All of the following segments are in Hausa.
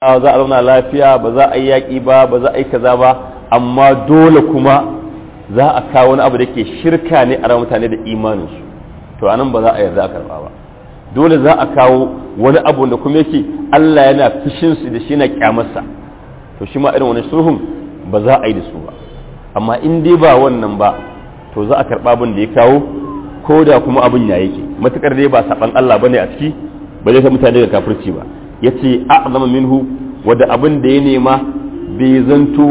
za a zauna lafiya ba za a yi yaƙi ba ba za a yi kaza ba amma dole kuma za a kawo wani abu da ke shirka ne a mutane da imaninsu to anan ba za a yarda a karɓa ba dole za a kawo wani abu da kuma yake Allah yana fishin su da shi na kyamarsa to shi ma irin wani sulhun ba za a yi da su ba amma in dai ba wannan ba to za a karɓa abin da ya kawo ko da kuma abin ya yake matukar dai ba saban Allah bane a ciki ba zai ka mutane da kafirci ba yace a'zama minhu wanda abin da ya nema bai zanto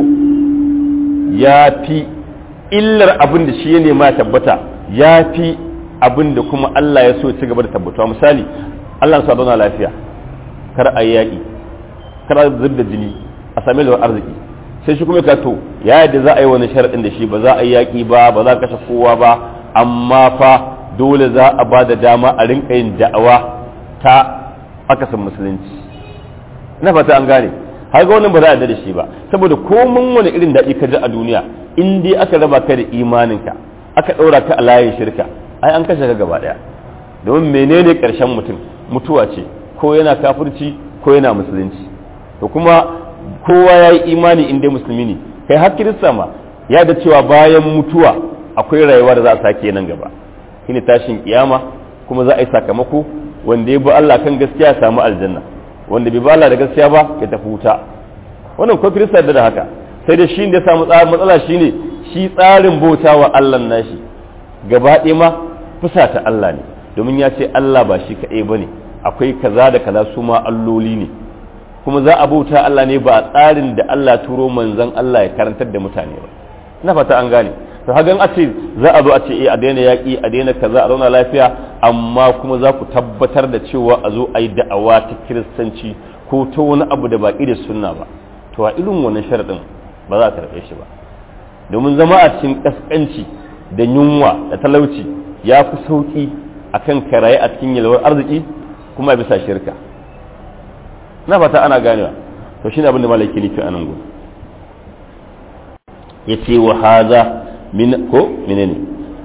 ya fi illar abin da shi ya nema ya tabbata ya fi abin da kuma Allah ya so ci gaba da tabbatuwa misali Allah sa zauna lafiya kar a yaƙi kar a zub da jini a sami da arziki sai shi kuma ka to ya yadda za a yi wani sharaɗin da shi ba za a yi yaƙi ba ba za a kashe kowa ba amma fa dole za a ba da dama a rinka yin da'awa ta akasin musulunci ina fata an gane har ga wannan ba za a yarda da shi ba saboda komin wani irin daɗi ka ji a duniya in dai aka raba ka da imaninka aka ɗaura ka a layin shirka ai an kashe ka gaba ɗaya domin menene ƙarshen mutum mutuwa ce ko yana kafirci ko yana musulunci to kuma kowa ya yi imani in dai musulmi ne kai har kirista ma ya da cewa bayan mutuwa akwai rayuwa da za a sake nan gaba shine tashin kiyama kuma za a yi sakamako wanda ya bi Allah kan gaskiya ya samu aljanna wanda bai bi Allah da gaskiya ba ya tafi wuta wannan ko kirista da haka sai da shi da ya samu matsala shine shi tsarin bauta wa Allah nashi gaba ɗaya ma fusata Allah ne domin ya ce Allah ba shi kaɗai ba ne akwai kaza da kaza su ma alloli ne kuma za a bauta Allah ne ba a tsarin da Allah turo manzon Allah ya karantar da mutane ba ina fata an gane to hagan a ce za a zo a ce eh a daina yaƙi a daina kaza a zauna lafiya amma kuma za ku tabbatar da cewa a zo a yi da'awa ta kiristanci ko ta wani abu da baƙi da sunna ba to a irin wannan sharaɗin ba za a karɓe shi ba domin zama a cikin ƙasƙanci da yunwa da talauci ya fi sauƙi a kan karaye a cikin yalwar arziki kuma bisa shirka na fata ana ganewa to shi ne abin da malaki nufi a nan gudu ya ce wa haza min ko menene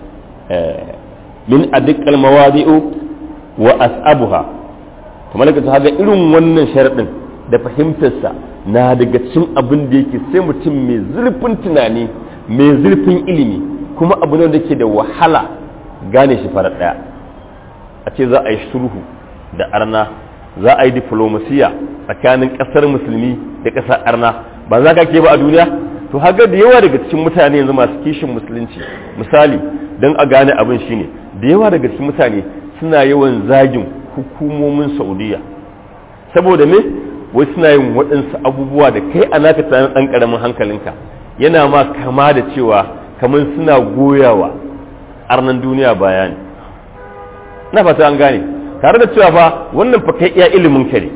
min adikkal mawadi'u wa as'abuha to malaka ta haga irin wannan sharadin da fahimtarsa na daga cikin abin da yake sai mutum mai zurfin tunani mai zurfin ilimi kuma abu ne da ke da wahala gane shi farar daya a ce za a yi sulhu da arna za a yi diplomasiya tsakanin kasar musulmi da kasar arna ba za ka ke ba a duniya to haga da yawa daga cikin mutane yanzu masu kishin musulunci misali don a gane abin shine da yawa daga cikin mutane suna yawan zagin hukumomin saudiya saboda me wai suna yin waɗansu abubuwa da kai a naka tunanin ɗan ƙaramin hankalinka yana ma kama da cewa kamar suna goyawa arnan duniya bayani na fata an gane tare da cewa fa wannan fa kai iya ilimin ka ne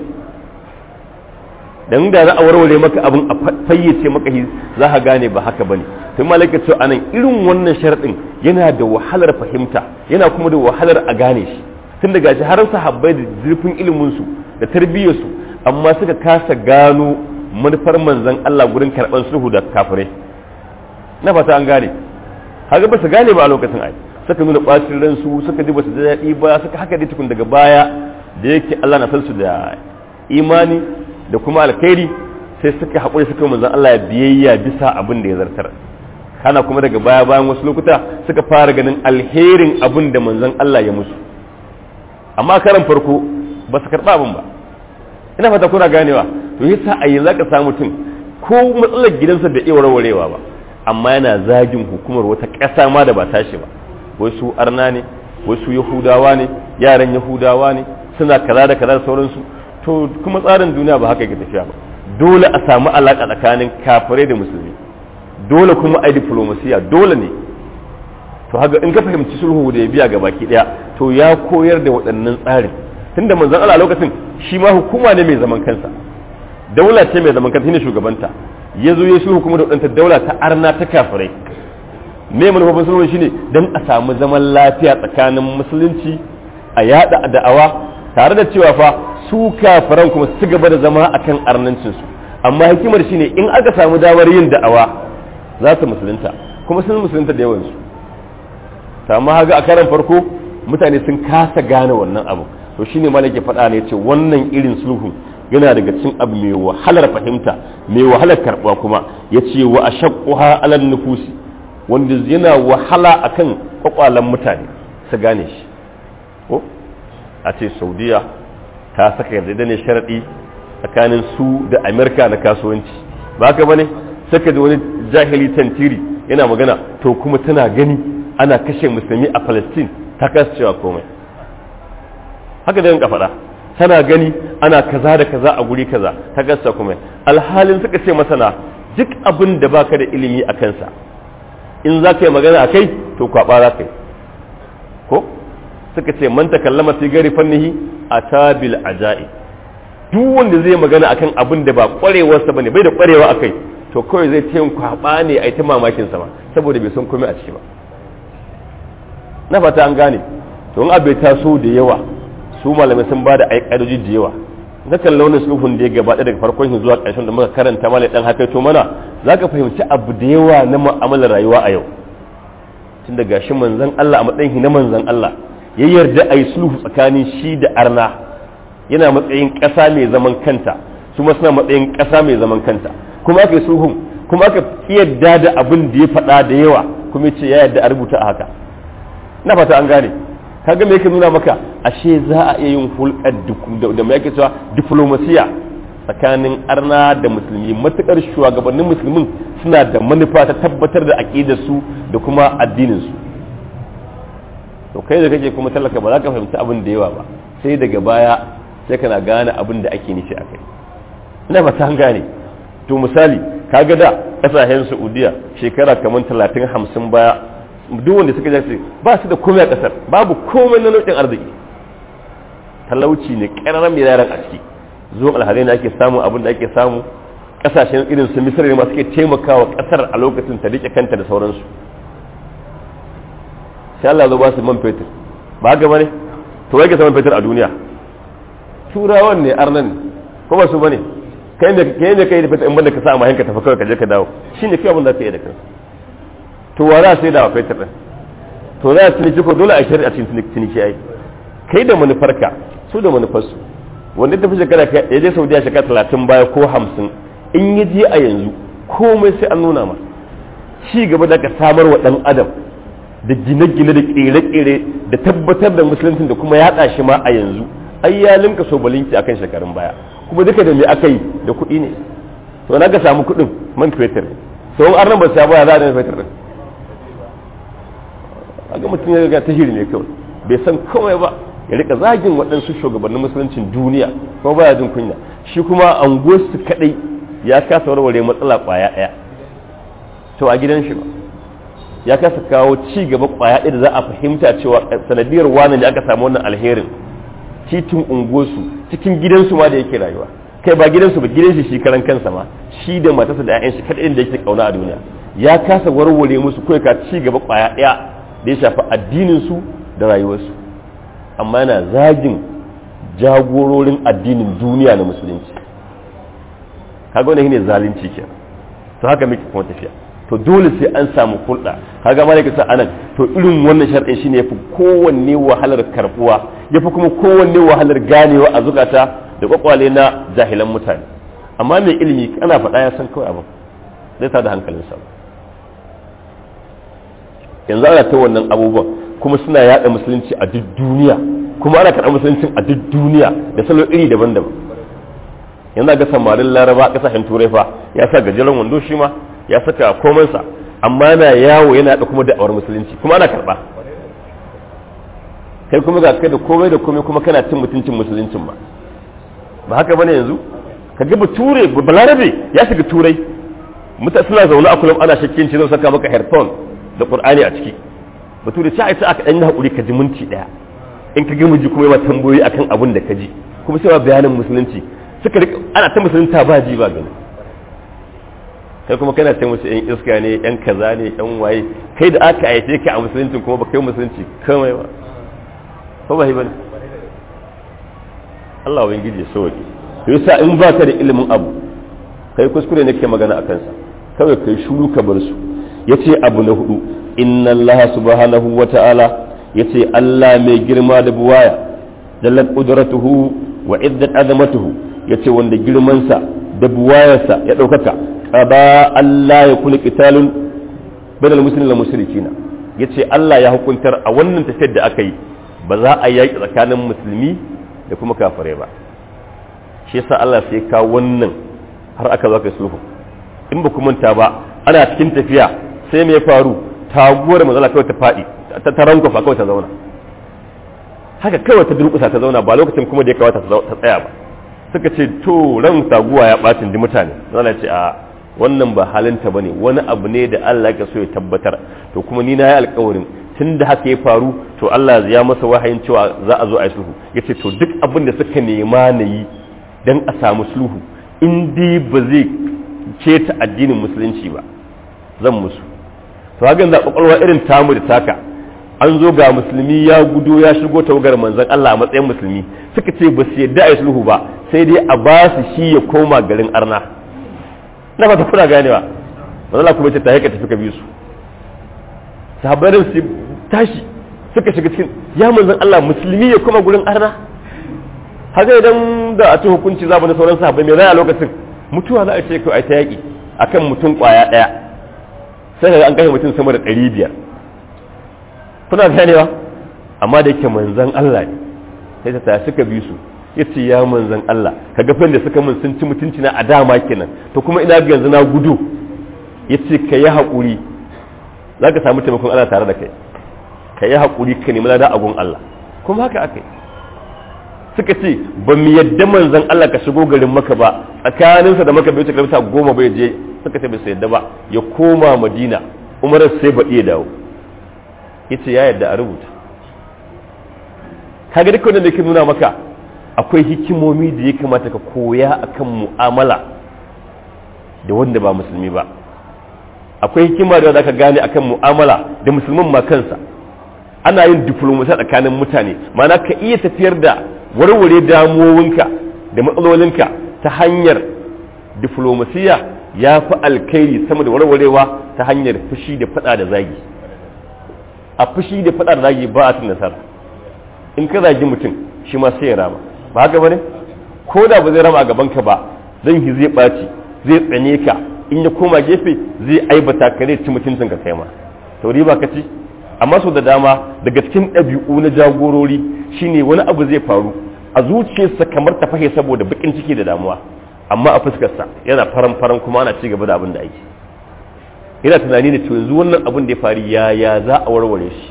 dan da za a warware maka abin a fayyace maka shi za ka gane ba haka bane tun malaka cewa anan irin wannan sharadin yana da wahalar fahimta yana kuma da wahalar a gane shi tun daga shi har sahabbai da zurfin ilimin su da tarbiyyar su amma suka kasa gano manufar manzon Allah gurin karban sulhu da kafirai na fata an gane haka ba su gane ba a lokacin ai suka nuna bacin ransu suka ji ba su daɗi ba suka haka dai tukun daga baya da yake Allah na san su da imani da kuma alkhairi sai suka haƙuri suka manzon Allah ya biyayya bisa abin da ya zartar kana kuma daga baya bayan wasu lokuta suka fara ganin alherin abin da manzon Allah ya musu amma karan farko ba su karɓa abin ba ina fata kuna ganewa to yasa a yanzu ka samu mutum ko matsalar gidansa bai iya warwarewa ba amma yana zagin hukumar wata ƙasa ma da ba tashi ba wai su arna ne wai su yahudawa ne yaran yahudawa ne suna kaza da kaza da sauransu to kuma tsarin duniya ba haka yake tafiya ba dole a samu alaƙa tsakanin kafirai da musulmi dole kuma a yi diplomasiya dole ne to haka in ka fahimci sulhu da ya biya ga baki daya to ya koyar da waɗannan tsarin tunda manzon Allah lokacin shi ma hukuma ne mai zaman kansa daula ce mai zaman kansa shine shugabanta ya zo ya sulhu kuma da waɗanta daula ta arna ta kafirai me manufofin sulhu shine dan a samu zaman lafiya tsakanin musulunci a yada da'awa tare da cewa fa su kafiran kuma su gaba da zama akan arnancinsu amma hikimar shine in aka samu damar yin da'awa za su musulunta kuma sun musulunta da yawansu amma haga a karan farko mutane sun kasa gane wannan abu to shine malaki faɗa ne ce wannan irin sulhu yana daga cikin abu mai wahalar fahimta mai wahalar karɓa kuma ya ce wa ashaqquha alal nufusi wanda yana wahala akan kwakwalan mutane su gane shi ko a ce saudiya ta saka yarda ne sharaɗi tsakanin su da amerika na kasuwanci ba ka bane saka da wani jahili tantiri yana magana to kuma tana gani ana kashe musulmi a palestine ta kasa cewa komai haka da yanka faɗa tana gani ana kaza da kaza a guri kaza ta kasa komai alhalin suka ce masana duk abin da baka da ilimi a kansa in za ka yi magana a kai to kwaɓa za ka yi ko suka ce man takallama fi gari fannihi a tabil aja'i duk wanda zai magana akan abin da ba kwarewarsa bane bai da kwarewa akai to kawai zai ta yin kwaba ne a yi ta mamakin sama saboda bai san komai a ciki ba na fata an gane to in abai taso da yawa su malamai sun bada ai kadoji da yawa na kan launin sulhun da ya gabata daga farkon shi zuwa ƙarshen da muka karanta malai dan haka to mana zaka fahimci abu da yawa na mu'amalar rayuwa a yau tun da gashi manzon Allah a matsayin na manzon Allah ya yarda a yi sulhu tsakanin shi da arna yana matsayin ƙasa mai zaman kanta su ma suna matsayin ƙasa mai zaman kanta kuma aka yi sulhun kuma aka yarda da abin da ya faɗa da yawa kuma ce ya yarda a rubuta a haka na fata an gane kaga me yake nuna maka ashe za a iya yin hulɗar da mai yake cewa diplomasiya tsakanin arna da musulmi matukar shugabannin musulmin suna da manufa ta tabbatar da aƙidar su da kuma addinin su to kai da kake kuma talaka ba za ka fahimci abin da yawa ba sai daga baya sai kana gane abin da ake nufi akai ina ba ta gane to misali kaga da kasashen Saudiya shekara kamar talatin hamsin baya duk wanda suka jace ba su da komai a kasar babu komai na nau'in arziki talauci ne ƙararren mai yaran a ciki zuwan alhazai ne ake samu abin da ake samu kasashen irin su misir ne masu ke taimakawa kasar a lokacin ta rike kanta da sauransu sai Allah zo ba su man fetur ba haka bane to wai ke man fetur a duniya turawan ne arnan ko ba su bane kai ne kai ne kai da fetur in banda ka sa amma hanka tafi kawai ka je ka dawo shine kai abin da ka yi da kanka to wa za sai da fetur din to za su ciniki ko dole a shari'a cikin ciniki ai kai da manufarka su da manufarsu wanda tafi shekara ya je saudiya shekara talatin baya ko hamsin in ya je a yanzu komai sai an nuna ma ci gaba da ka samar wa dan adam da gine-gine da kere-kere da tabbatar da musulunci da kuma yaɗa shi ma a yanzu ai ya linka sobalinki akan shekarun baya kuma duka da me aka yi da kuɗi ne to na ka samu kuɗin man fetur sau an ran ba sa baya za a da fetur din a ga mutum ya ga tahiri ne kawai bai san komai ba ya rika zagin waɗansu shugabannin musuluncin duniya kuma baya jin kunya shi kuma an su kadai ya kasa warware matsala kwaya ɗaya to a gidan shi ba ya kasa kawo ci gaba kwaya ɗaya da za a fahimta cewa sanadiyar wani da aka samu wannan alherin titin unguwarsu cikin gidansu ma da yake rayuwa kai ba gidansu ba gidan shi shi karan kansa ma shi da matarsa da 'ya'yan shi kadai da yake kauna a duniya ya kasa warware musu kai ka ci gaba kwaya ɗaya da ya shafi addinin su da rayuwarsu amma yana zagin jagororin addinin duniya na musulunci kaga wannan shine zalunci ke to haka muke kuma tafiya to dole sai an samu hulɗa kaga malaka sa anan to irin wannan sharɗin shine yafi kowanne wahalar karbuwa yafi kuma kowanne wahalar ganewa a zukata da kwakwale na jahilan mutane amma mai ilimi ana faɗa ya san kawai abin zai tada hankalinsa yanzu ana ta wannan abubuwan kuma suna yada musulunci a duk duniya kuma ana karɓar musulunci a duk duniya da salo iri daban-daban yanzu ga samarin laraba ƙasashen turai fa ya sa gajeren wando shi ma ya saka komansa amma yana yawo yana da kuma da'awar musulunci kuma ana karɓa kai kuma ga kai da komai da komai kuma kana cin mutuncin musuluncin ba ba haka bane yanzu ka ga bature balarabe ya shiga turai mutane suna zaune a kullum ana shakkin ci zai saka maka headphone da qur'ani a ciki bature sai ai sai aka dan hakuri ka ji minti daya in ka ga miji kuma yawa tambayoyi akan abin da ka ji kuma sai bayanin musulunci suka rika ana ta musulunta ba ji ba gani kai kuma kana ce musu yan iska ne yan kaza ne yan waye kai da aka aice ka a musulunci kuma ba kai musulunci kamai ba ko ba bane Allah wani gije sauki yasa in ba ka da ilimin abu kai kuskure ne ke magana akan sa kawai kai shuru ka bar su yace abu na hudu inna Allah subhanahu wa ta'ala yace Allah mai girma da buwaya dallat qudratuhu wa iddat azamatuhu yace wanda girmansa da buwayarsa ya ɗaukaka qada Allah ya kula qitalun bainal muslimin wal mushrikina yace Allah ya hukuntar a wannan tafiyar da aka yi ba za a yaki tsakanin musulmi da kuma kafirai ba shi yasa Allah sai ka wannan har aka zo kai sulhu in ba ku manta ba ana cikin tafiya sai me ya faru taguwar manzala kawai ta faɗi ta tarankofa kawai ta zauna haka kawai ta durƙusa ta zauna ba lokacin kuma da ya kawata ta tsaya ba suka ce to ran taguwa ya ɓacin di mutane zana ce a wannan ba halinta ba ne wani abu ne da Allah ya so ya tabbatar to kuma ni na yi alkawarin tun da haka ya faru to Allah ya masa wahayin cewa za a zo a yi sulhu ya ce to duk abin da suka nema na yi don a samu sulhu in dai ba zai keta addinin musulunci ba zan musu to hakan za kwakwalwa irin tamu da taka an zo ga musulmi ya gudo ya shigo tawagar manzon Allah a matsayin musulmi suka ce ba su yadda a yi sulhu ba sai dai a ba su shi ya koma garin arna na fata kuna ganewa manzon kuma ce ta haika tafi ka bi su sahabbarin su tashi suka shiga cikin ya manzon Allah musulmi ya koma gurin arna haka idan da a ci hukunci za mu na sauran sahabbai mai zai a lokacin mutuwa za a ce kawai ta yaƙi akan mutum ƙwaya ɗaya sai ga an kashe mutum sama da ɗari biyar kuna ganewa amma da yake manzan Allah ne sai ta tashi suka bi su ya ce ya manzan Allah ka ga da suka min sun ci mutunci na a dama kenan to kuma ina ga yanzu na gudu ya ce ka yi haƙuri za ka samu taimakon Allah tare da kai ka yi haƙuri ka nemi lada agun Allah kuma haka aka yi suka ce ba mu yadda manzan Allah ka shigo garin maka ba tsakaninsa da maka bai wuce kilomita goma bai je suka ce bai su yadda ba ya koma madina umarar sai ba iya dawo yace ya yadda a rubuta kaga duk wanda ke nuna maka akwai hikimomi da ya kamata ka koya akan mu'amala da wanda ba musulmi ba akwai hikima da ka gane akan mu'amala da musulmin ma kansa ana yin diplomasiya tsakanin mutane mana ka iya tafiyar da warware damuwowinka da matsalolinka ta hanyar diplomasiya ya fi alkairi sama da warwarewa ta hanyar fushi da fada da zagi a fushi da fada da zagi ba a cin nasara in ka zagi mutum shi ma sai ya rama ba haka bane ko da ba zai rama a gabanka ba zan ki zai ɓaci zai tsane ka in ya koma gefe zai aibata ka zai ci mutuncin ka kai ma to riba ka ci amma sau da dama daga cikin ɗabi'u na jagorori shine wani abu zai faru a zuciyarsa kamar ta fahe saboda bakin ciki da damuwa amma a fuskarsa yana faran faran kuma ana ci gaba da abin da ake yana tunani da cewa yanzu wannan abin da ya faru yaya za a warware shi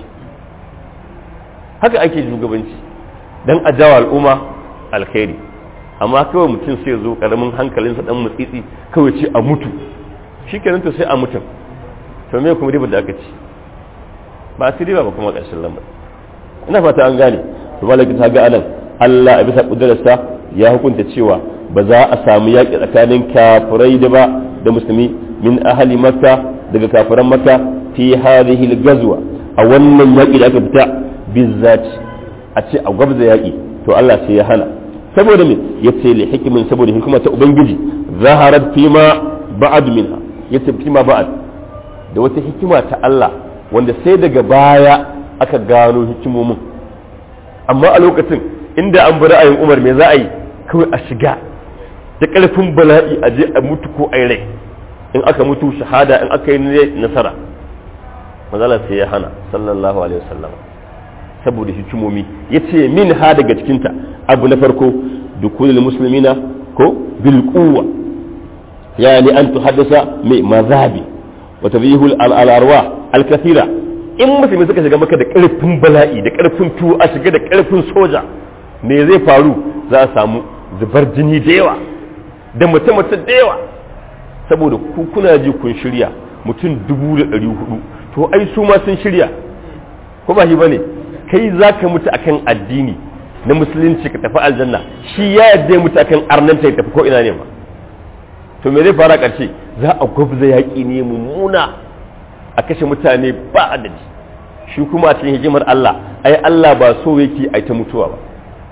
haka ake shugabanci dan a jawo al'umma alkhairi amma kawai mutum sai zo karamin hankalinsa dan mutsitsi kawai ce a mutu shikenan to sai a mutum to me kuma riba da aka ci ba su riba ba kuma ƙarshen lamar ina fata an gane to malaki ta ga anan Allah a bisa kudurarsa ya hukunta cewa ba za a samu yaƙi tsakanin kafirai da ba da musulmi min ahli makka daga kafiran makka fi hadhihi al-ghazwa a wannan yaƙi da aka fita bizzat a ce a gwabza yaƙi to Allah sai ya hana saboda me yace li hikimin saboda hikima ta ubangiji zaharat fi ma ba'd minha yace fi ma ba'd da wata hikima ta Allah wanda sai daga baya aka gano hikimomin amma a lokacin inda an bi ra'ayin Umar me za a yi kawai a shiga da ƙarfin bala'i a je a mutu ko a rai in aka mutu shahada in aka yi nasara manzala sai ya hana sallallahu alaihi wasallam saboda hikimomi yace min ha daga cikinta abu na farko dukulul muslimina ko bil quwwa yani an tuhaddasa mai mazabi wa tadhihul al arwa al kathira in musulmi suka shiga maka da karfin bala'i da karfin tuwo a shiga da karfin soja me zai faru za a samu zubar jini da yawa da mace-mace da yawa saboda ku kuna ji kun shirya mutum dubu da ɗari hudu to ai su ma sun shirya ko ba shi bane kai za ka mutu akan addini na musulunci ka tafi aljanna shi ya yadda mutu akan arnanta ya tafi ko ina ne ma to me zai fara ƙarshe za a gwabza yaƙi ne mummuna a kashe mutane ba adadi shi kuma a cikin hikimar Allah ai Allah ba so yake ai ta mutuwa ba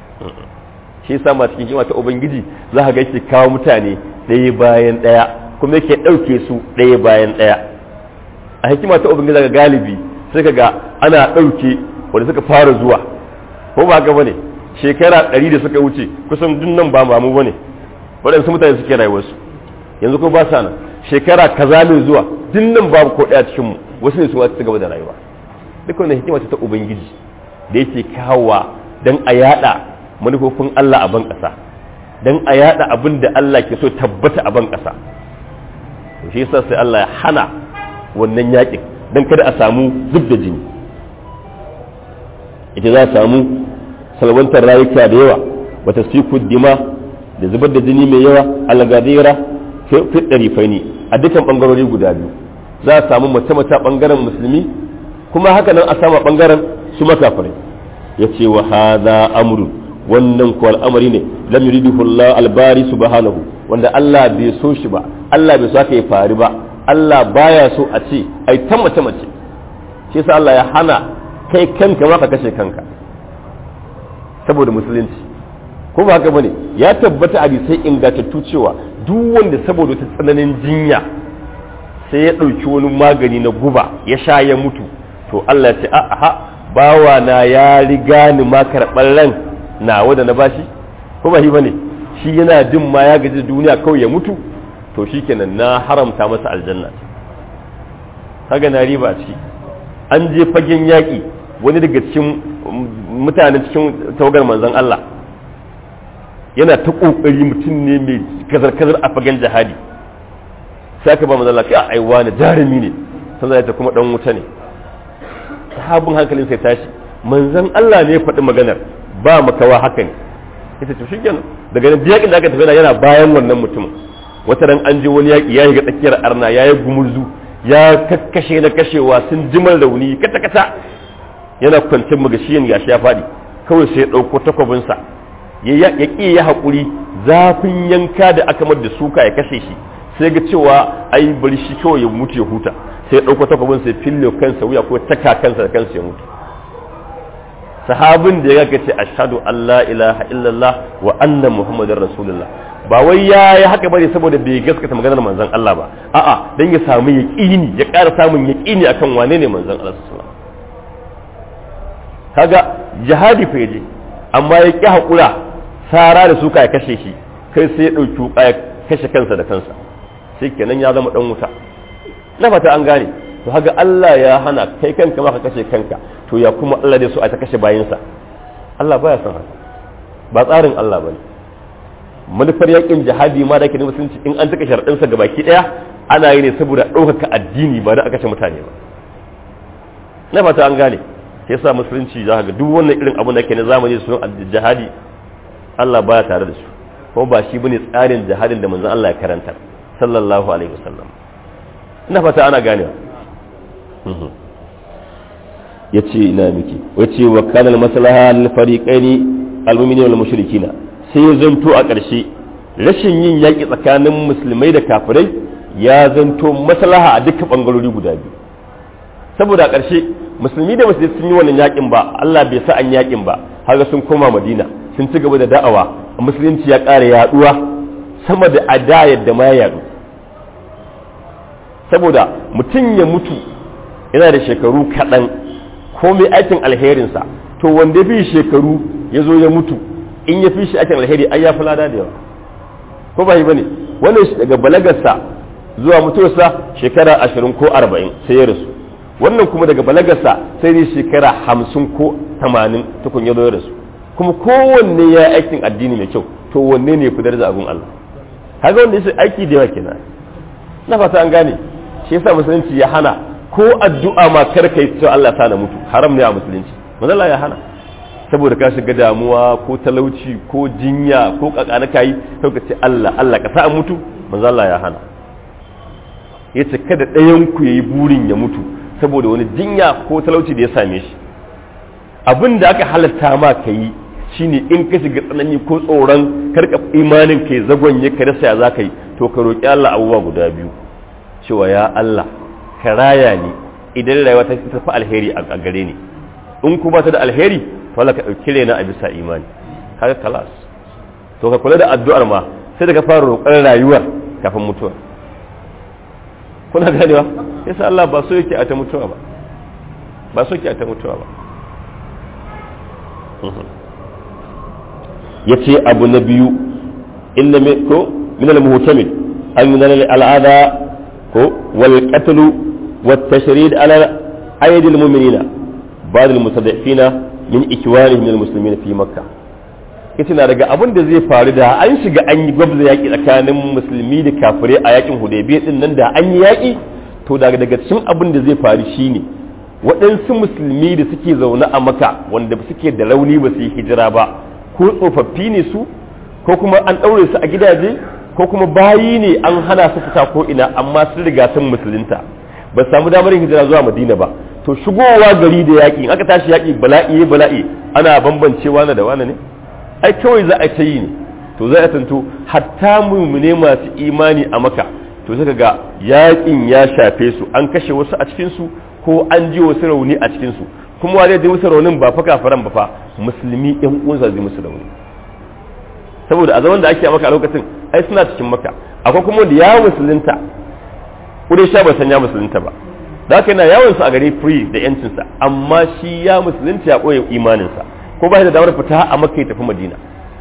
shi yasa ma cikin hikima ta ubangiji za ka ga yake kawo mutane ɗaya bayan ɗaya kuma yake ɗauke su ɗaya bayan ɗaya a hikima ta ubangiji daga galibi sai ka ga ana ɗauke wanda suka fara zuwa ko ba haka bane shekara ɗari da suka wuce kusan duk nan ba mamu bane waɗansu mutane suke rayuwarsu yanzu ko ba sa nan shekara kaza mai zuwa dinnan babu ko ɗaya cikin mu wasu ne su wasu gaba da rayuwa duk wannan hikima ta ubangiji da yake kawowa dan a yada manufofin Allah a ban ƙasa dan a yada abin da Allah ke so tabbata a ban ƙasa to shi yasa sai Allah ya hana wannan yakin dan kada a samu zub da jini ita za a samu salwantar rayuka da yawa wata siku dima da zubar da jini mai yawa algadira fi ɗarifai a dukkan ɓangarori guda biyu za a samu mace-mace ɓangaren musulmi kuma haka nan a samu ɓangaren su makafirai ya ce wa haza amru wannan ko al'amari ne lam yuriduhu Allah albari subhanahu wanda Allah bai so shi ba Allah bai so aka yi fari ba Allah baya so a ce ai ta mace mace shi yasa Allah ya hana kai kanka ma ka kashe kanka saboda musulunci ko ba haka bane ya tabbata a sai ingantattu cewa duk wanda saboda ta tsananin jinya sai ya ɗauki wani magani na guba ya sha ya mutu to Allah ya ce a'a bawa na ya riga ni ma karɓar ran nawa da na bashi ko ba shi bane shi yana jin ma ya gaji duniya kawai ya mutu to shikenan na haramta masa aljanna kaga na riba a ciki an je fagen yaƙi wani daga cikin mutane cikin tawagar manzon Allah yana ta kokari mutum ne mai kazar-kazar a fagen jihadi sai aka ba manzon Allah kai aiwa ne jarumi ne sannan ya kuma dan wuta ne sahabin hankalin sai tashi manzon Allah ne ya faɗi maganar ba makawa haka ne ita to shikenan daga nan yakin da aka tafi yana bayan wannan mutum wata ran an je wani yaki ya shiga tsakiyar arna ya yi gumurzu ya kakkashe na kashewa sun jimar rauni kata kata yana kwancin magashiyan gashi ya faɗi kawai sai ya ɗauko takwabinsa ya ƙi ya haƙuri zafin yanka da aka mar da suka ya kashe shi sai ga cewa ai bari shi kawai ya mutu ya huta sai ya ɗauko takwabinsa ya fille kansa wuya ko taka kansa da kansa ya mutu sahabin da ya ce ashhadu an la ilaha illallah wa anna muhammadar rasulullah ba wai ya yi haka bane saboda bai gaskata maganar manzon Allah ba a'a dan ya samu yaqini ya ƙara samun yaqini akan wane ne manzon Allah sallallahu kaga jihadi fa yaje amma ya ƙi hakura sara da suka ya kashe shi kai sai ya dauki wuka ya kashe kansa da kansa sai kenan ya zama dan wuta na fata an gane to haga Allah ya hana kai kanka ma ka kashe kanka to ya kuma Allah dai so a ta kashe bayinsa Allah baya son haka ba tsarin Allah bane manufar yakin jihadi ma da ke musulunci in an taka sharaɗinsa ga baki ɗaya ana yi ne saboda ɗaukaka addini ba da aka kashe mutane ba na fata an gane sai sa musulunci za ga duk wannan irin abin da ke na zamani su jihadi Allah baya tare da su kuma ba shi bane tsarin jihadin da manzon Allah ya karanta sallallahu alaihi wasallam ina fata ana ganewa ya ce ina miki wace wa kanal maslaha lil fariqaini al mu'minina wal mushrikina sai ya zanto a ƙarshe rashin yin yaƙi tsakanin musulmai da kafirai ya zanto maslaha a dukkan bangarori guda biyu saboda a ƙarshe musulmi da musulmi sun yi wannan yaƙin ba Allah bai sa an yaƙin ba har sun koma Madina sun ci gaba da da'awa musulunci ya ƙara yaduwa sama da ada yadda ma ya yadu saboda mutum ya mutu yana da shekaru kaɗan ko mai aikin alherinsa to wanda bi shekaru ya zo ya mutu in ya fi shi aikin alheri ai ya fi lada da yawa ko ba yi ba ne wannan shi daga balagarsa zuwa mutuwarsa shekara ashirin ko arba'in sai ya rasu wannan kuma daga balagarsa sai ne shekara hamsin ko tamanin tukun ya zo ya rasu kuma kowanne ya aikin addini mai kyau to wanne ne fi daraja abun Allah haka wanda ya aiki da yawa kenan na fata an gane shi yasa musulunci ya hana ko addu'a ma kar kai cewa Allah ta na mutu haram ne a musulunci manzo ya hana saboda ka shiga damuwa ko talauci ko jinya ko kakana kai sai ka ce Allah Allah ka sa mutu manzo Allah ya hana yace kada ɗayan ku yayi burin ya mutu saboda wani jinya ko talauci da ya same shi abin da aka halatta ma ka yi shine in ka shiga tsanani ko tsoron karka imanin kai zagonye ka rasa ya za ka yi to ka roƙi Allah abubuwa guda biyu cewa ya Allah ka raya ni idan rayuwa ta tafi alheri a gare ni in kuma ta da alheri to Allah ka ɗauki raina a bisa imani kaga kalas to ka kula da addu'ar ma sai da ka fara roƙar rayuwar kafin mutuwa kuna ganewa yasa Allah ba so yake a ta mutuwa ba ba so yake a ta mutuwa ba ya ce abu na biyu inna ko min al-muhtamil an min al-adha ko wal qatl wat tashrid ala ayd al-mu'minina ba'd al-mustad'ifina min ikwanihim min al-muslimin fi makkah ita na daga abin da zai faru da an shiga an yi gwabza yaƙi tsakanin musulmi da kafirai a yakin hudaybiya din nan da an yi yaƙi to daga daga cikin abin da zai faru shine waɗansu musulmi da suke zaune a maka wanda suke da rauni ba su yi hijira ba ko tsofaffi ne su ko kuma an ɗaure su a gidaje ko kuma bayi ne an hana su fita ko ina amma sun riga sun musulunta ba samu damar hijira zuwa madina ba to shigowa gari da yaƙi aka tashi yaƙi bala'i bala'i ana bambancewa na da wani ne ai kawai za a ta yi ne to za a tanto hatta mummune masu imani a maka to suka ga yaƙin ya shafe su an kashe wasu a cikinsu ko an ji wasu rauni a cikinsu kuma wa zai musu raunin ba fa kafaran ba fa musulmi yan uwansa zai musu rauni saboda a zaman da ake a maka a lokacin ai suna cikin maka akwai kuma wanda ya musulunta kudai sha ba san ya musulunta ba da haka yana yawon sa a gari free da yancinsa amma shi ya musulunta ya ɓoye imaninsa ko ba da damar fita a makka ya tafi madina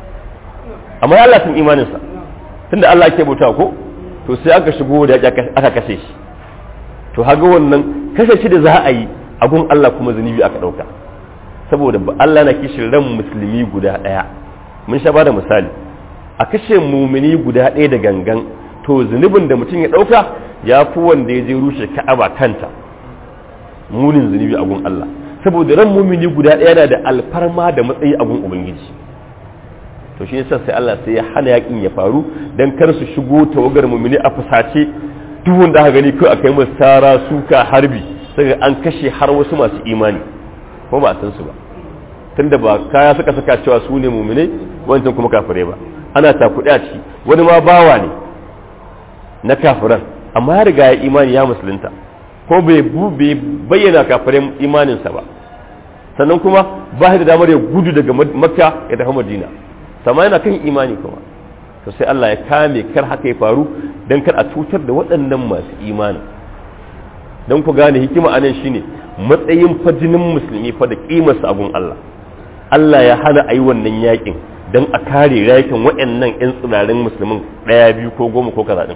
amma ya Allah sun imaninsa tunda Allah ake bauta ko to sai aka shigo da aka kashe shi to haga wannan kashe shi da za a yi a gun Allah kuma zunubi aka dauka saboda Allah na kishin ran musulmi guda daya mun sha bada misali a kashe mumini guda daya da gangan to zunubin da mutum ya dauka ya fi wanda ya je rushe ka'aba kanta munin zunubi a gun Allah saboda ran mumini guda ɗaya na da alfarma da matsayi a gun ubangiji to shi yasa sai Allah sai ya hana yakin ya faru dan kar su shigo tawagar mumini a fusace duk wanda aka gani kai akai masa sara suka harbi sai an kashe har wasu masu imani ko ba san su ba tunda ba kaya suka saka cewa su ne mumini wancan kuma kafirai ba ana takuɗe a ciki wani ma bawa ne na kafiran amma ya riga ya imani ya musulunta ko bai bayyana kafirin imaninsa ba sannan kuma ba da damar ya gudu daga makka ya tafi madina sama yana kan imani kuma to sai Allah ya kame kar haka ya faru don kar a cutar da waɗannan masu imani don ku gane hikima a nan shine matsayin fajinin musulmi fa da kimarsa abun Allah Allah ya hana a yi wannan yakin don a kare yakin waɗannan 'yan tsirarin musulmin ɗaya biyu ko goma ko kaza ɗin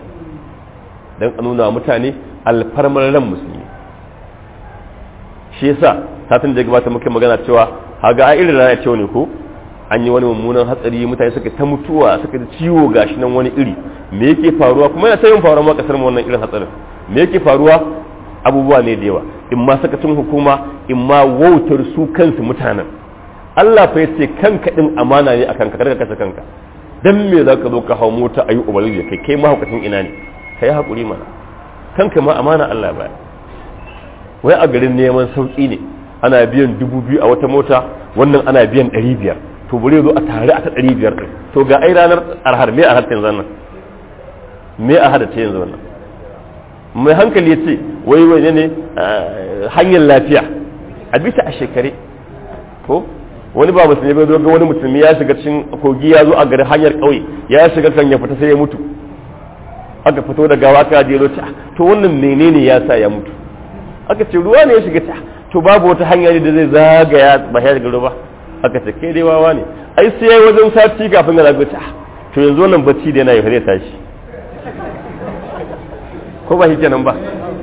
don a nuna mutane alfarmar ran musulmi shi yasa satin da gabata muke magana cewa haga a irin rana cewa ne ko an yi wani mummunan hatsari mutane suka ta mutuwa suka ta ciwo gashi nan wani iri me yake faruwa kuma yana sayin faruwa ma kasar mu wannan irin hatsarin me yake faruwa abubuwa ne da yawa in ma sakacin hukuma in ma wautar su kansu mutanen Allah fa yace kanka din amana ne akan ka karka kasa kanka dan me zaka zo ka hawo mota ayi ubali kai kai mahaukacin ina ne kai hakuri mana kanka ma amana Allah ba wai a garin neman sauki ne ana biyan dubu biyu a wata mota wannan ana biyan ɗari biyar to bari zo a tare a ta ɗari biyar ɗin to ga ai ranar arhar me a yanzu wannan me a hada ta yanzu wannan mai hankali ya ce wai wai ne hanyar lafiya a bisa a shekare ko wani ba musulmi bai zo ga wani musulmi ya shiga cikin kogi ya zo a garin hanyar ƙauye ya shiga kan ya fita sai ya mutu aka fito da gawa aka je ta to wannan menene ya sa ya mutu aka ce ruwa ne ya shiga ta to babu wata hanya ne da zai zagaya ba ya daga ruwa aka ce kai dai wawa ne ai sai yayi wajen sati kafin ya zago ta to yanzu wannan bacci da yana yi zai tashi ko ba shi kenan ba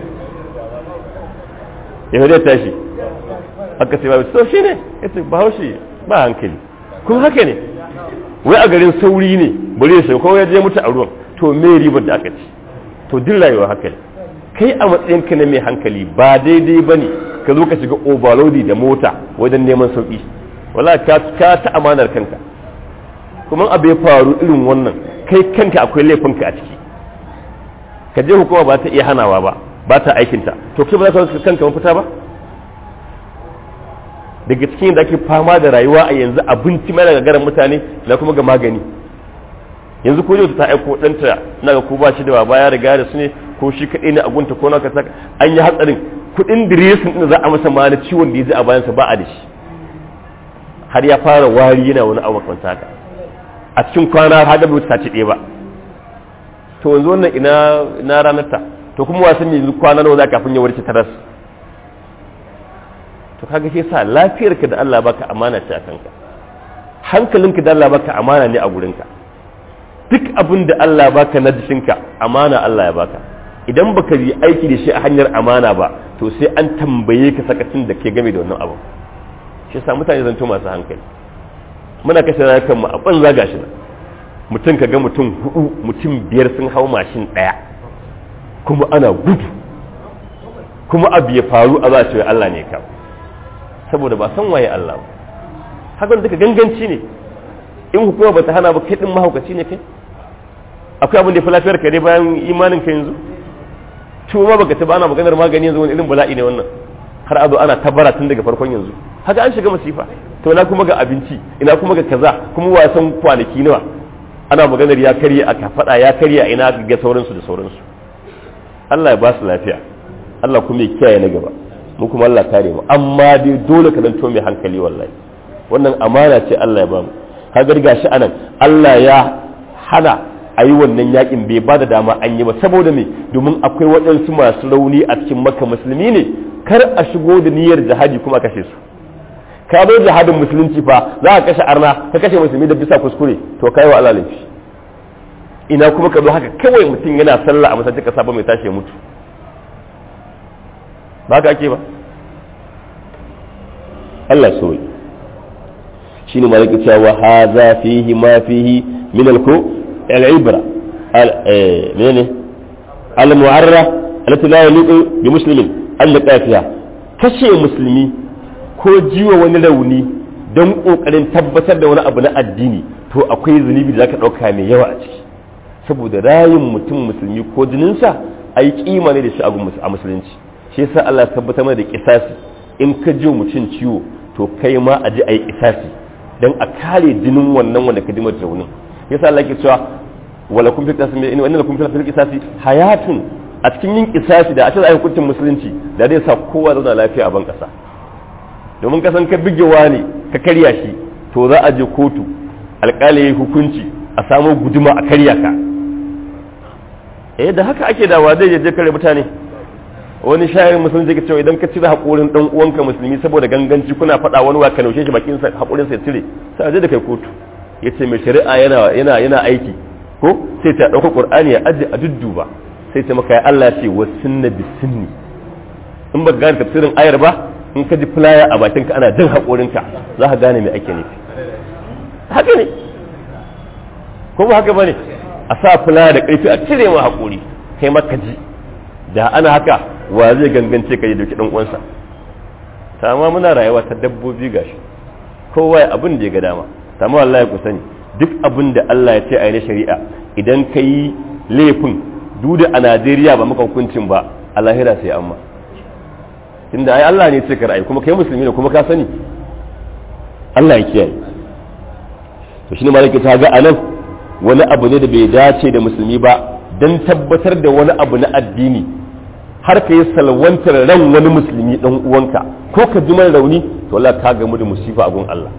ya zai tashi aka ce ba to shi ne ya ce ba haushi ba hankali kuma haka ne wai a garin sauri ne bari ya ko ya je mutu a ruwan to me ribar da aka ci to duk rayuwa haka ne kai a matsayinka na mai hankali ba daidai ba ne ka zo ka shiga overloadi da mota wajen neman sauƙi wala ka ta amanar kanka kuma abu ya faru irin wannan kai kanka akwai laifinka a ciki ka je hukuma ba ta iya hanawa ba ba ta aikinta to kai ba za ka kanka mafita ba daga cikin da ake fama da rayuwa a yanzu abinci mai daga garan mutane na kuma ga magani yanzu ko ta aiko ɗanta na ga ko ba shi da baba ya riga da su ne ko shi kaɗai ne a gunta ko na ka saka an yi hatsarin kuɗin diresin ɗin za a masa ma na ciwon da ya ji a bayansa ba a da shi har ya fara wari yana wani abu makamanta haka a cikin kwana har da bai sace ɗaya ba to yanzu wannan ina ina ranar ta to kuma wasan yanzu kwana nawa za kafin ya warke taras to kaga shi yasa lafiyarka da Allah baka amana ce a kanka hankalinka da Allah baka amana ne a gurinka duk abin da Allah ya baka na jikinka amana Allah ya baka idan baka yi aiki da shi a hanyar amana ba to sai an tambaye ka sakacin da ke game da wannan abu shi yasa mutane zanto masu hankali muna kashe rayukan mu a banza gashi nan mutum ka ga mutum hudu mutum biyar sun hau mashin daya kuma ana gudu kuma abu ya faru a za ce Allah ne ka saboda ba san waye Allah ba hakan duka ganganci ne in hukuma bata hana ba kai din mahaukaci ne kai akwai abin da ya fi lafiyar ka dai bayan imanin ka yanzu ma baka ta bana maganar magani yanzu wani irin bala'i ne wannan har azo ana tabara tun daga farkon yanzu haka an shiga masifa to ina kuma ga abinci ina kuma ga kaza kuma wasan kwanaki nawa ana maganar ya karye a kafada ya karye a ina ga sauransu da sauransu Allah ya ba su lafiya Allah kuma ya kiyaye na gaba mu kuma Allah kare mu amma dai dole ka zanto mai hankali wallahi wannan amana ce Allah ya ba mu kaga gashi anan Allah ya hana a yi wannan yakin bai ba da dama an yi ba saboda me domin akwai waɗansu masu rauni a cikin maka musulmi ne kar a shigo da niyyar jihadi kuma a kashe su ka zo jihadin musulunci fa za ka kashe arna ka kashe musulmi da bisa kuskure to kai wa Allah laifi ina kuma ka zo haka kawai mutum yana sallah a masallacin kasa ba mai tashi ya mutu ba ka ake ba Allah so shine malaka cewa hadha fihi ma fihi min al-ku العبرة منين المعرة التي لا يليق بمسلم اللقاء فيها kashe musulmi ko jiwa wani rauni don ƙoƙarin tabbatar da wani abu na addini to akwai zunubi da zaka ɗauka mai yawa a ciki saboda rayin mutum musulmi ko jininsa a yi kima ne da shi a musulunci shi yasa Allah tabbatar mana da kisasi in ka ji mutum ciwo to kai ma a ji a yi kisasi don a kare jinin wannan wanda ka ji mata raunin yasa Allah ke cewa wala kun fi qisasi in wannan kun fi qisasi hayatun a cikin yin qisasi da a cikin hukuncin musulunci da zai sa kowa zauna lafiya a ban kasa domin ka san ka bigewa ne ka karya shi to za a je kotu alƙali yayi hukunci a samu guduma a karya ka eh da haka ake dawa zai je kare mutane wani shayin musulunci ke cewa idan ka cire haƙorin dan uwanka musulmi saboda ganganci kuna faɗa wani wa ka naushe shi bakin sa haƙorin sa ya cire sai a je da kai kotu yace mai shari'a yana yana yana aiki ko sai ta dauka qur'ani ya aje a dudduba sai ta maka ya Allah ce wa sunna bi sunni in ba gane tafsirin ayar ba in ka ji fulaya a bakin ka ana jin haƙorin ka za ka gane me ake nufi haka ne ko ba haka bane a sa fulaya da ƙarfi a cire ma haƙori kai maka ji da ana haka wa zai gangance ka yi dauki dan uwansa sama muna rayuwa ta dabbobi gashi kowa abin da ya ga dama sama wallahi ku sani duk abin da Allah ya ce a yi na shari'a idan ka yi laifin duda a Najeriya ba maka hukuncin ba a lahira sai amma tunda ai Allah ne ce ka ra'ayi kuma kai musulmi ne kuma ka sani Allah ya kiyaye to shine malaka ta ga anan wani abu ne da bai dace da musulmi ba dan tabbatar da wani abu na addini har ka yi salwantar ran wani musulmi dan uwanka ko ka ji rauni to Allah ka gamu da musifa a gun Allah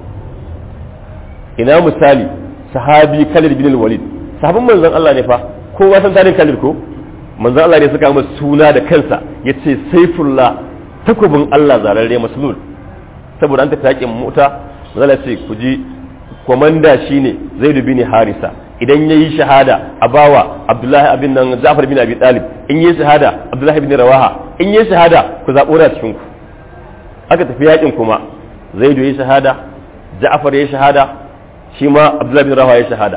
ina misali sahabi Khalid bin Walid sahabin manzon Allah ne fa kowa san tarihin Khalid ko manzon Allah ne suka masa suna da kansa yace Saifullah takubin Allah zararre maslul saboda an tafi yakin mota manzon Allah ce ku ji komanda shine Zaid bin Harisa idan yayi shahada a bawa Abdullahi abin nan Ja'far bin Abi Talib in yayi shahada Abdullahi bin Rawaha in yayi shahada ku zabo da cikin ku aka tafi yakin kuma Zaid yayi shahada Ja'far yayi shahada shi ma abdullahi bin rawa ya shahada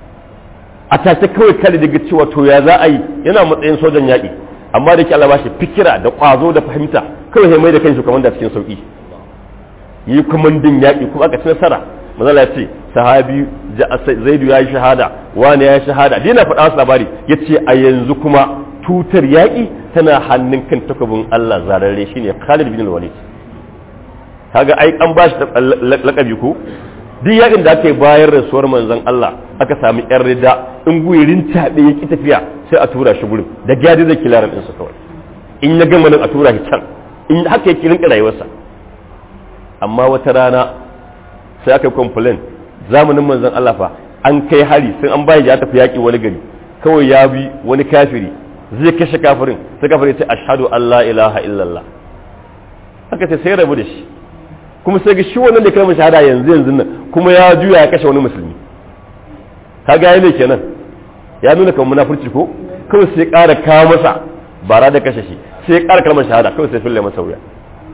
a tace kawai kada daga cewa to ya za a yi yana matsayin sojan yaƙi amma da ke Allah bashi fikira da ƙwazo da fahimta kawai sai mai da kanshi kamar da cikin sauƙi yi kumandin yaƙi kuma aka ci nasara mazala ce sahabi zaidu ya yi shahada wani ya yi shahada dina faɗa wasu labari ya ce a yanzu kuma tutar yaƙi tana hannun kan takobin Allah zararre shine Khalid bin Walid kaga ai an bashi lakabi ko duk yakin da aka yi bayar rasuwar manzon Allah aka sami yan rida in guyirin taɓe ya ki tafiya sai a tura shi gurin da gyadi zai kila ran su kawai in ya gama nan a tura shi can in haka yake rinka rayuwarsa amma wata rana sai aka yi complain zamanin manzon Allah fa an kai hari sai an bayar ya tafi yaki wani gari kawai ya bi wani kafiri zai kashe kafirin sai kafirin ce ashhadu an la ilaha illallah haka sai sai rabu da shi kuma sai ga shi wannan da kalmar shahada yanzu yanzu nan kuma ya juya ya kashe wani musulmi ka ga ne kenan ya nuna kamar munafurci ko kawai sai ƙara kawo masa bara da kashe shi sai ya ƙara kalmar shahada kawai sai fille masa wuya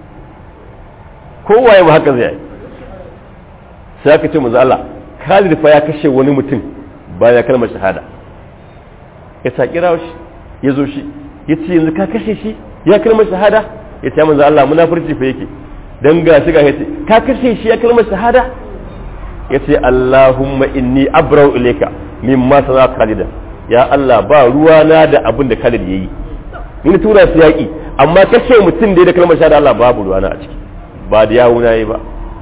kowaye ma haka zai yi sai aka ce manzo Allah Khalid fa ya kashe wani mutum bayan kalmar shahada ya ta kira shi ya zo shi ya ce yanzu ka kashe shi ya kalmar shahada ya ce manzo Allah munafurci fa yake dan ga shi ga ya ce ka kashe shi ya kalmar shahada ya ce Allahumma inni abrau ilayka mimma sana Khalid ya Allah ba ruwa na da abin da Khalid yayi ni tura su yaki amma kashe mutum da ya da kalmar shahada Allah babu ruwa na a ciki ba da yawo na yi ba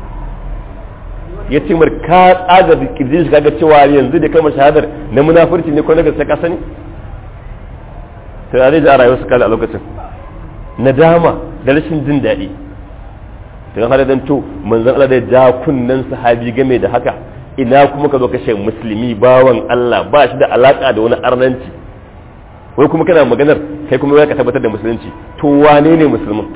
ya ce mar ka tsaga kirjin shi kaga cewa yanzu da kalmar shahadar na munafurci ne ko na gaske ka sani to ya zai ji a rayuwar su kala a lokacin nadama da rashin jin daɗi to yan hada to manzon Allah da ja kunnen sahabi game da haka ina kuma ka zo kashe musulmi bawan Allah ba shi da alaka da wani arnanci wai kuma kana maganar kai kuma ya ka tabbatar da musulunci to wane ne musulmin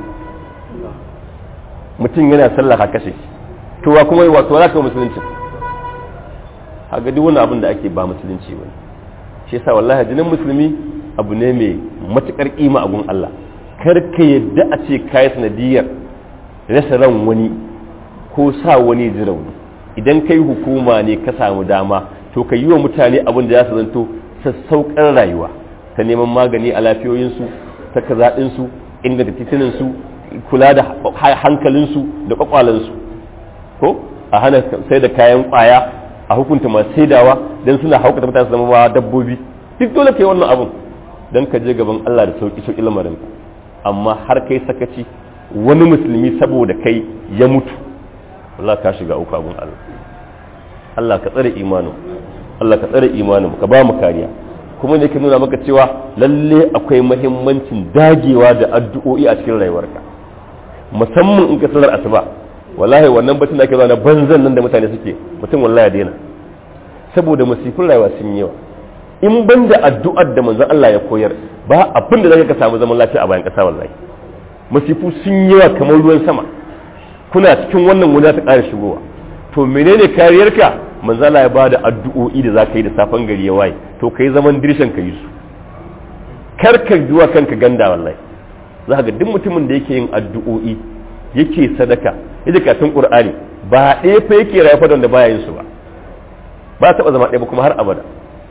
mutum yana sallah ka kashe shi to wa kuma wato za ka musulunci haka duk wani abin da ake ba musulunci ba shi yasa wallahi jinin musulmi abu ne mai matukar kima a gun Allah kar ka yadda a ce kai sanadiyar rasa ran wani ko sa wani ji rauni idan kai hukuma ne ka samu dama to ka yi wa mutane abin da za su zanto sassaukar rayuwa ta neman magani a lafiyoyinsu ta kazaɗinsu inganta tituninsu kula da hankalinsu da kwakwalansu ko a hana sai da kayan kwaya a hukunta masu saidawa don suna haukata mutane su zama ba dabbobi duk dole kai wannan abun don ka je gaban Allah da sauki sauki lamarin amma har kai sakaci wani musulmi saboda kai ya mutu Allah ka shiga uku abun Allah Allah ka tsare imanin Allah ka tsare imanin ka ba mu kariya kuma ne ke nuna maka cewa lalle akwai mahimmancin dagewa da addu'o'i a cikin rayuwarka musamman in ka sanar asuba wallahi wannan batun da ake zuwa na banzan nan da mutane suke mutum wallahi ya daina saboda masifin rayuwa sun yawa in ban da addu'ar da manzon Allah ya koyar ba abin da zaka ka samu zaman lafiya a bayan kasa wallahi masifu sun yawa kamar ruwan sama kuna cikin wannan wani ta ƙara shigowa to menene kariyarka manzon Allah ya bada addu'o'i da zaka yi da safan gari ya waye to kai zaman dirshan ka yi su kar ka zuwa kanka ganda wallahi za ga duk mutumin da yake yin addu'o'i yake sadaka yake katin qur'ani ba ɗaya fa yake rayuwa da wanda baya yin su ba ba taɓa zama ɗaya ba kuma har abada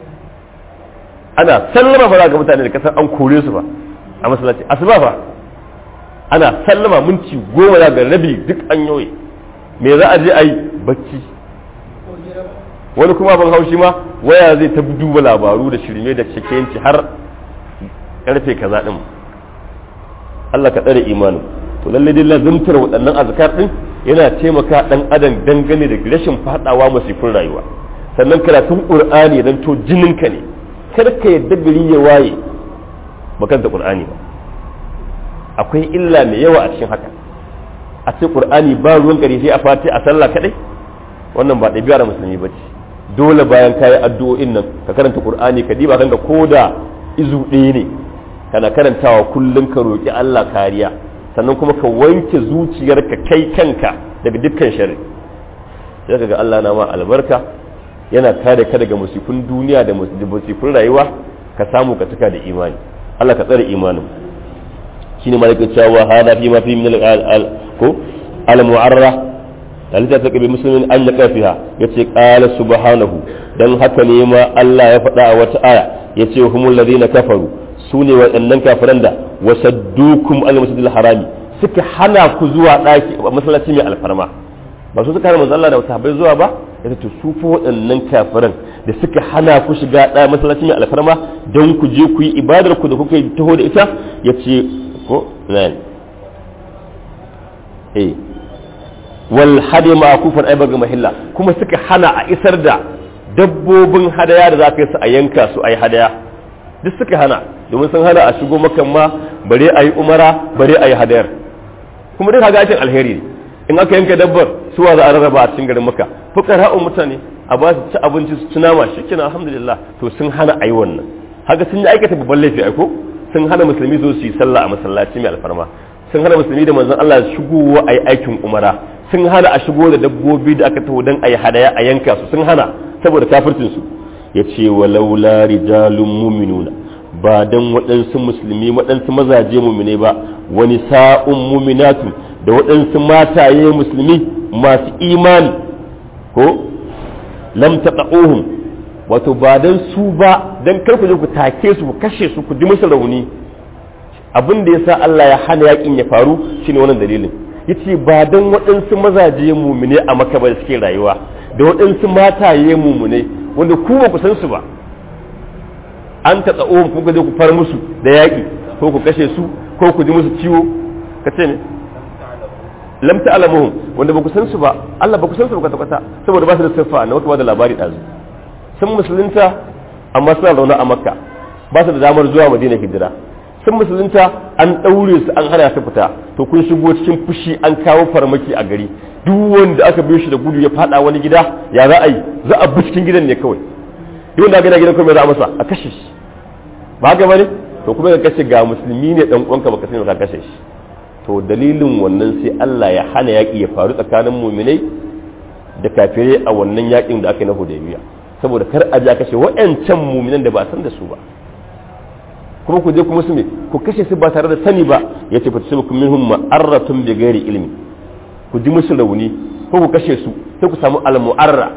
ana sallama fa ga mutane da kasar an kore su ba a masallaci asuba fa ana sallama minti goma za ga rabi duk an yoye me za a je a yi bacci wani kuma ban haushi ma waya zai ta duba labaru da shirme da shakenci har karfe kaza din Allah ka tsare imanin to lalle dai lazumtar waɗannan azkar din yana taimaka dan adam dangane da rashin fadawa masifin rayuwa sannan karatun qur'ani dan to jininka ne kar ka yadda gari ya waye bakanta qur'ani ba akwai illa mai yawa a cikin haka a ce qur'ani ba ruwan gari sai a fati a sallah kadai wannan ba ɗabi'ar musulmi ba ce dole bayan kayi addu'o'in nan ka karanta qur'ani ka diba kanka koda izu ɗaya ne kana karantawa kullum ka roƙi Allah kariya sannan kuma ka wanke zuciyarka kai kanka daga dukkan shari sai ga Allah na ma albarka yana kare ka daga musifin duniya da musifin rayuwa ka samu ka cika da imani Allah ka tsare imanin shine malaka cewa hada fi ma fi min al ko al mu'arra dalita ta kabi muslimin an ya kafiha yace qala subhanahu dan haka ne ma Allah ya faɗa a wata aya yace humul ladina kafaru su ne waɗannan kafiran da wasaddukum al masjidil harami suka hana ku zuwa ɗaki masallaci mai alfarma ba su suka hana manzo Allah da sahabbai zuwa ba ya to su fa waɗannan kafiran da suka hana ku shiga ɗaya masallaci mai alfarma don ku je ku yi ibadar ku da kuka yi taho da ita ya ce ko nan eh wal hadi ma kufan ai baga mahilla kuma suka hana a isar da dabbobin hadaya da za ka yi su a yanka su ai hadaya duk suka hana domin sun hana a shigo makan ma bare a yi umara bare a yi hadayar kuma duk haga aikin alheri ne in aka yanka dabbar suwa za a rarraba a cikin garin maka fukara'un mutane a ba su ci abinci su ci nama shi kenan alhamdulillah to sun hana a yi wannan haka sun yi aikata babban laifi aiko sun hana musulmi zo su yi sallah a masallaci mai alfarma sun hana musulmi da manzon Allah shigowa a yi aikin umara sun hana a shigo da dabbobi da aka taho don a yi hadaya a yanka su sun hana saboda kafircin su ya ce walaula rijalun muminuna ba don waɗansu musulmi waɗansu mazaje mumine ba wani sa'un muminatu da waɗansu mataye musulmi masu imani ko lam taqahum wato ba don su ba don kar ku je ku take su ku kashe su ku ji musu rauni abin da yasa Allah ya hana yakin ya faru shine wannan dalilin yace ba don waɗansu mazaje mumine a maka ba da suke rayuwa da waɗansu mataye mumune wanda ku ba ku san su ba an ta tsawo ku ga ku far musu da yaƙi ko ku kashe su ko ku ji musu ciwo ka ce ne lam ta'lamuhum wanda ba ku san su ba Allah ba ku san su ba kwata saboda ba su da siffa na wata da labari dazu sun musulunta amma suna zaune a makka ba su da damar zuwa madina hijira sun musulunta an ɗaure su an hana su fita to kun shigo cikin fushi an kawo farmaki a gari duk wanda aka biyo shi da gudu ya fada wani gida ya za a yi za a bi cikin gidan ne kawai duk da gina gidan kuma za a masa a kashe shi ba haka bane to kuma ka kashe ga musulmi ne dan uwanka baka sani ka kashe shi to dalilin wannan sai Allah ya hana yaki ya faru tsakanin mu'minai da kafirai a wannan yakin da aka yi na Hudaybiya saboda kar a ja kashe wa'ancan mu'minan da ba san da su ba kuma ku je kuma su me ku kashe su ba tare da sani ba yace fa tusibukum minhum ma'arratun bi ghairi ilmi ku ji musu rauni ko ku kashe su sai ku samu al-mu'arra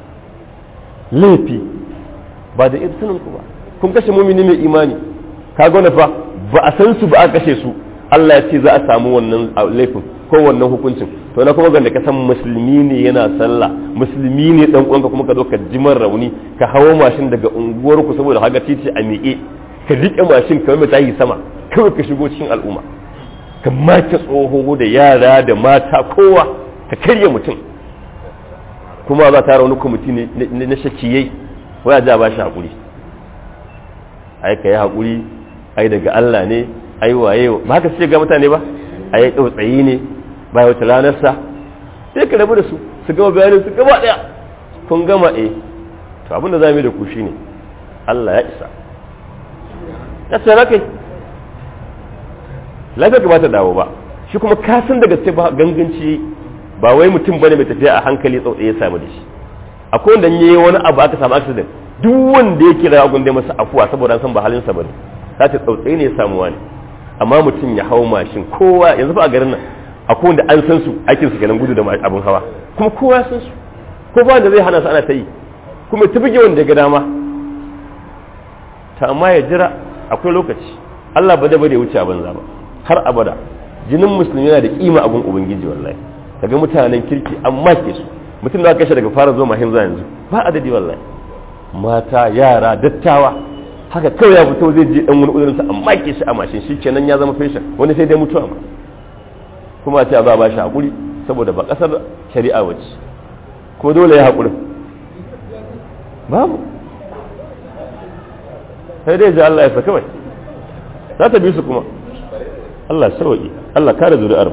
laifi ba da sanin ku ba kun kashe mumini mai imani ka gona fa ba a san su ba a kashe su Allah ya ce za a samu wannan laifin ko wannan hukuncin to na kuma ganda ka san musulmi ne yana sallah musulmi ne dan uwanka kuma ka zo ka jimar rauni ka hawo mashin daga unguwar ku saboda haga titi a miƙe ka rike mashin kamar mai tayi sama kawai ka shigo cikin al'umma ka mace tsoho da yara da mata kowa ka karya mutum kuma za ta wani kwamiti na shakiyai waya ja ba shi haƙuri ai ka yi haƙuri ai daga Allah ne ai waye ba haka sai ga mutane ba ai tsautsayi ne ba wata ranarsa sai ka rabu da su su gama bayanin su gaba ɗaya kun gama eh to abin da za mu yi da ku shine Allah ya isa ya tsara kai lafiya ka ba ta dawo ba shi kuma ka san daga sai ba ganganci ba wai mutum bane mai tafiya a hankali tsautsaye ya samu da shi akwai wanda yayi wani abu aka samu accident duk wanda ya kira agun da masa afuwa saboda an san ba halin sa bane za ta tsautsaye ne ya samu wani amma mutum ya hau mashin kowa yanzu fa a garin nan akwai wanda an san su aikin su kenan gudu da abun hawa kuma kowa san su ko ba wanda zai hana su ana ta yi kuma ta buge wanda ya ga dama ta amma ya jira akwai lokaci Allah ba da ba da wuce a banza ba har abada jinin musulmi yana da kima abun ubangiji wallahi kaga mutanen kirki amma ke su mutum da kashe daga fara zuwa mahim yanzu ba adadi wallahi mata yara dattawa haka kawai ya fito zai je dan wani uzurinsa amma ke shi a mashin shi kenan ya zama fashion wani sai dai mutuwa ma kuma ce ba ba shi hakuri saboda ba kasar shari'a wace ko dole ya hakuri babu sai dai ji Allah ya sa kawai za ta bi su kuma Allah sauki Allah kare zuri'ar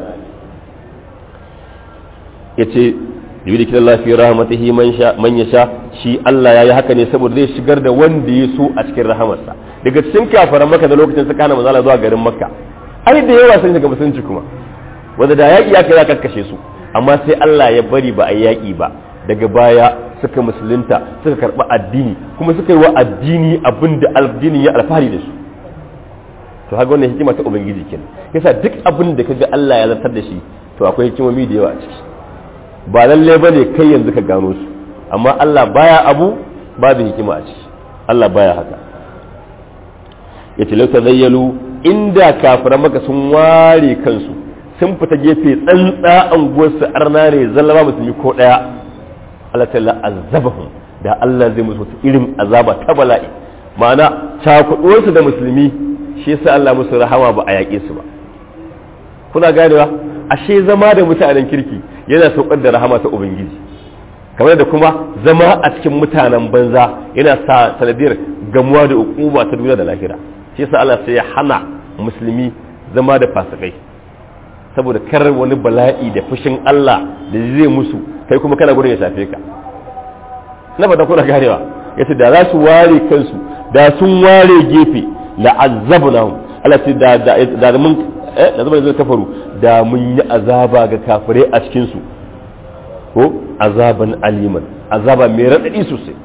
ya ce yuri kidan lafi rahmatihi man ya sha shi Allah ya yi haka ne saboda zai shigar da wanda ya so a cikin rahamarsa daga cikin kafaran maka da lokacin suka hana mazala zuwa garin makka ai da yawa sun shiga musulunci kuma wanda da yaƙi ya kai ya kakkashe su amma sai Allah ya bari ba a yaƙi ba daga baya suka musulunta suka karɓi addini kuma suka yi wa addini abin da addinin ya alfahari da su to haka wannan hikima ta ubangiji kenan yasa duk abin da kaga Allah ya zartar da shi to akwai hikimomi da yawa a ciki ba lalle bane kai yanzu ka gano su amma Allah baya abu babu hikima a ciki Allah baya haka yace lau tazayyalu inda kafiran maka sun ware kansu sun fita gefe tsantsa anguwarsu arna ne zallama musulmi ko daya Allah ta azabahum da Allah zai musu irin azaba ta bala'i ma'ana cakuɗuwarsu da musulmi shi yasa Allah musu rahama ba a yaƙe su ba kuna ganewa ashe zama da mutanen kirki yana saukar da rahama ta ubangiji kamar da kuma zama a cikin mutanen banza yana sa sanadiyar gamuwa da hukuma ta duniya da lahira shi yasa Allah sai ya hana musulmi zama da fasikai saboda kar wani bala'i da fushin Allah da zai musu kai kuma kana gurin ya shafe ka na fata kuna ganewa yace da za su ware kansu da sun ware gefe la'azzabnahum Allah ce da da mun eh da zama zai kafaru da mun yi azaba ga kafirai a cikin su ko azaban aliman azaba mai radadi sosai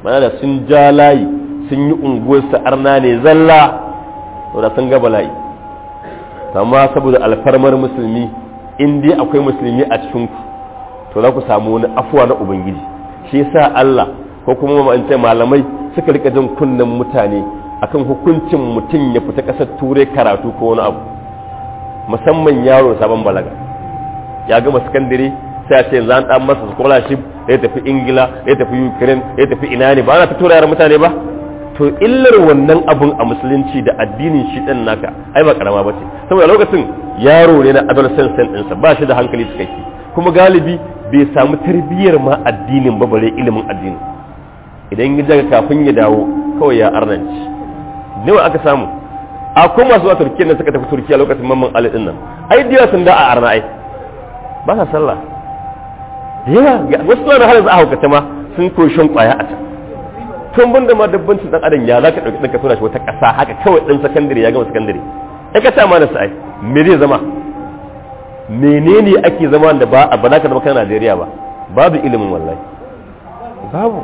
mana da sun ja layi sun yi unguwarsa arna ne zalla to da sun ga bala'i amma saboda alfarmar musulmi in dai akwai musulmi a cikin ku to za ku samu wani afuwa na ubangiji shi yasa Allah ko kuma ma'ance malamai suka rika jin kunnen mutane akan hukuncin mutum ya fita ƙasar turai karatu ko wani abu musamman yaro sabon balaga ya gama sakandare sai a ce yanzu an dan masa scholarship ya tafi ingila ya tafi ukraine ya tafi ina ne ba ana ta tura yaran mutane ba to illar wannan abun a musulunci da addinin shi din naka ai ba karama bace saboda lokacin yaro ne na adolescent ɗinsa ba shi da hankali cikakke kuma galibi bai samu tarbiyyar ma addinin ba bare ilimin addini idan ya daga kafin ya dawo kawai ya arnanci nawa aka samu a kuma masu zuwa turkiya na suka tafi turkiya lokacin mamman ali din nan ai diya sun da a arna ai ba sa sallah da yawa wasu suna da halin za a haukata ma sun koyi shan kwaya a can tun ban da ma dabbancin dan adam ya za ka ɗauki ɗan ka tura shi wata ƙasa haka kawai ɗan sakandare ya gama sakandare ya ka sa mana sa'ai me zai zama menene ake zama da ba a ba za ka zama kan Najeriya ba babu ilimin wallahi babu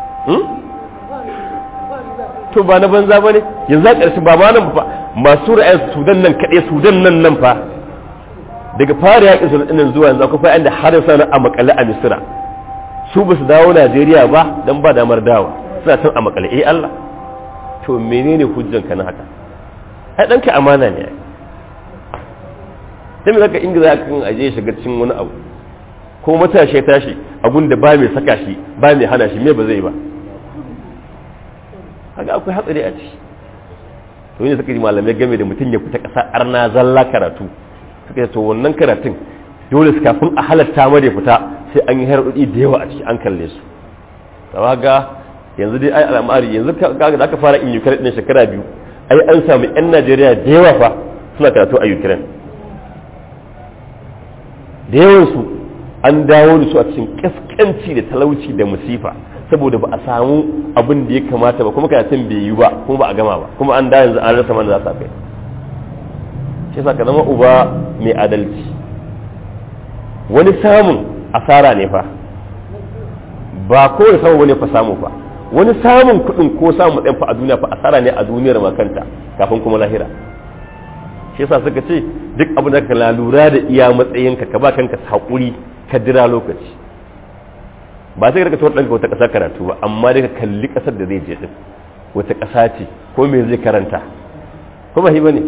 to ba na banza ba ne yanzu a ƙarshe ba ma nan fa masu ra'ayin sudan nan kaɗai sudan nan nan fa daga fara yaƙin sudan nan zuwa yanzu akwai fa'in da har yau sana a makale a misira su ba su dawo najeriya ba don ba damar dawa suna can a makale eh allah to menene hujjan ka na haka ai ɗanka amana ne ai sai mai zaka ingiza kan aje shiga cikin wani abu ko matashi ya tashi abun da ba mai saka shi ba mai hana shi me ba zai ba kaga akwai hatsari a ciki to ne suka ji malamai game da mutum ya fita ƙasa arna zalla karatu suka ce to wannan karatun dole su kafin a halatta ma da fita sai an yi harɗuɗi da yawa a ciki an kalle su kaga ga yanzu dai ai al'amari yanzu kaga da aka fara in Ukraine din shekara biyu ai an samu yan Najeriya da yawa fa suna karatu a Ukraine da yawan su an dawo da su a cikin kaskanci da talauci da musifa saboda ba a samu abin da ya kamata ba kuma karatun bai yi ba kuma ba a gama ba kuma an da yanzu an rasa mana za su kai shi sa ka zama uba mai adalci wani samun asara ne fa ba kowai samu wani fa samu fa wani samun kuɗin ko samun matsayin fa a duniya fa asara ne a duniyar makanta kafin kuma lahira shi yasa suka ce duk abin da ka lura da iya matsayinka ka ba kanka haƙuri ka jira lokaci ba sai ka tuwar ɗanka wata ƙasa karatu ba amma dai ka kalli ƙasar da zai je ɗin wata ƙasa ce ko me zai karanta ko ba shi ba ne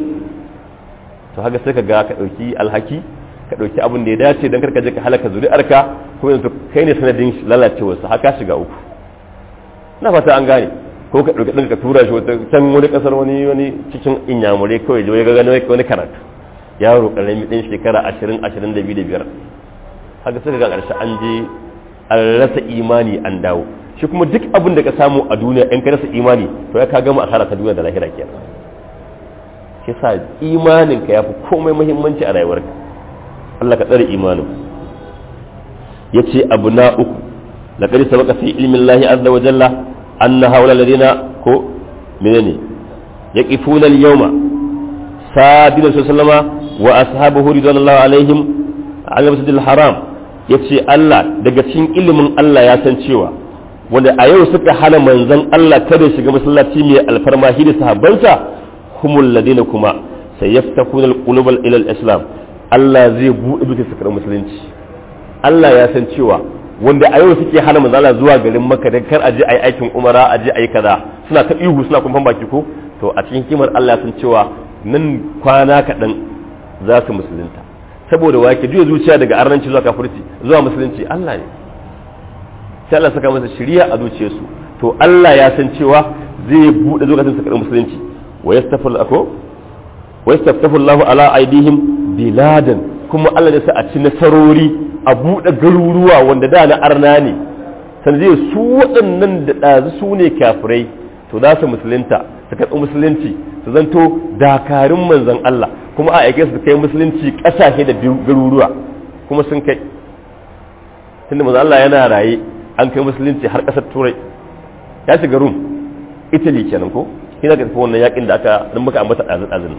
to haka sai ka ga ka ɗauki alhaki ka ɗauki abin da ya dace don karka je ka halaka zuri'arka ko yanzu kai ne sanadin lalacewarsa haka shiga uku na fata an gane ko ka ɗauki ɗanka ka tura shi wata can wani ƙasar wani wani cikin inyamurai kawai ya ga gano wani karatu yaro ƙarami ɗin shekara ashirin ashirin da biyu da biyar haka sai ga ƙarshe an je an rasa imani an dawo shi kuma duk abin da ka samu a duniya in ka rasa imani to ya ka gama asara ta duniya da lahira kenan shi sa imanin ka yafi komai muhimmanci a rayuwarka Allah ka tsare imanin yace abu na uku laqad sabaqa fi ilmi Allah azza wa jalla anna hawla alladhina ko menene yaqifuna al-yawma sabila sallama wa ashabuhu ridwanullahi alaihim ala masjidil haram ya ce Allah daga cikin ilimin Allah ya san cewa wanda a yau suka hana manzon Allah kada shiga masallaci mai alfarma shi da sahabbansa humul ladina kuma sai yaftakuna alqulubal ila islam Allah zai buɗe duka sakar musulunci Allah ya san cewa wanda a yau suke hana manzon Allah zuwa garin Makka dan kar aje ayi aikin umara aje ayi kaza suna ta ihu suna kumfan baki ko to a cikin kimar Allah ya san cewa nan kwana kaɗan za su musulunta saboda wake juya zuciya daga arnanci zuwa kafirci zuwa musulunci Allah ne sai Allah saka masa shiriya a zuciyarsu to Allah ya san cewa zai bude zukatan su karɓi musulunci wa yastafil ako wa yastaftahu Allah ala aidihim biladan kuma Allah ya sa a ci nasarori a bude garuruwa wanda da na arna ne san zai su waɗannan da ɗazu su ne kafirai to za su musulunta su karɓi musulunci su zanto dakarun manzon Allah kuma a aike su kai musulunci kasashe da garuruwa kuma sun kai tunda manzo Allah yana raye an kai musulunci har kasar turai ya shiga rum italy kenan ko kina ga tafi wannan yakin da aka dan muka ambata dazin dazin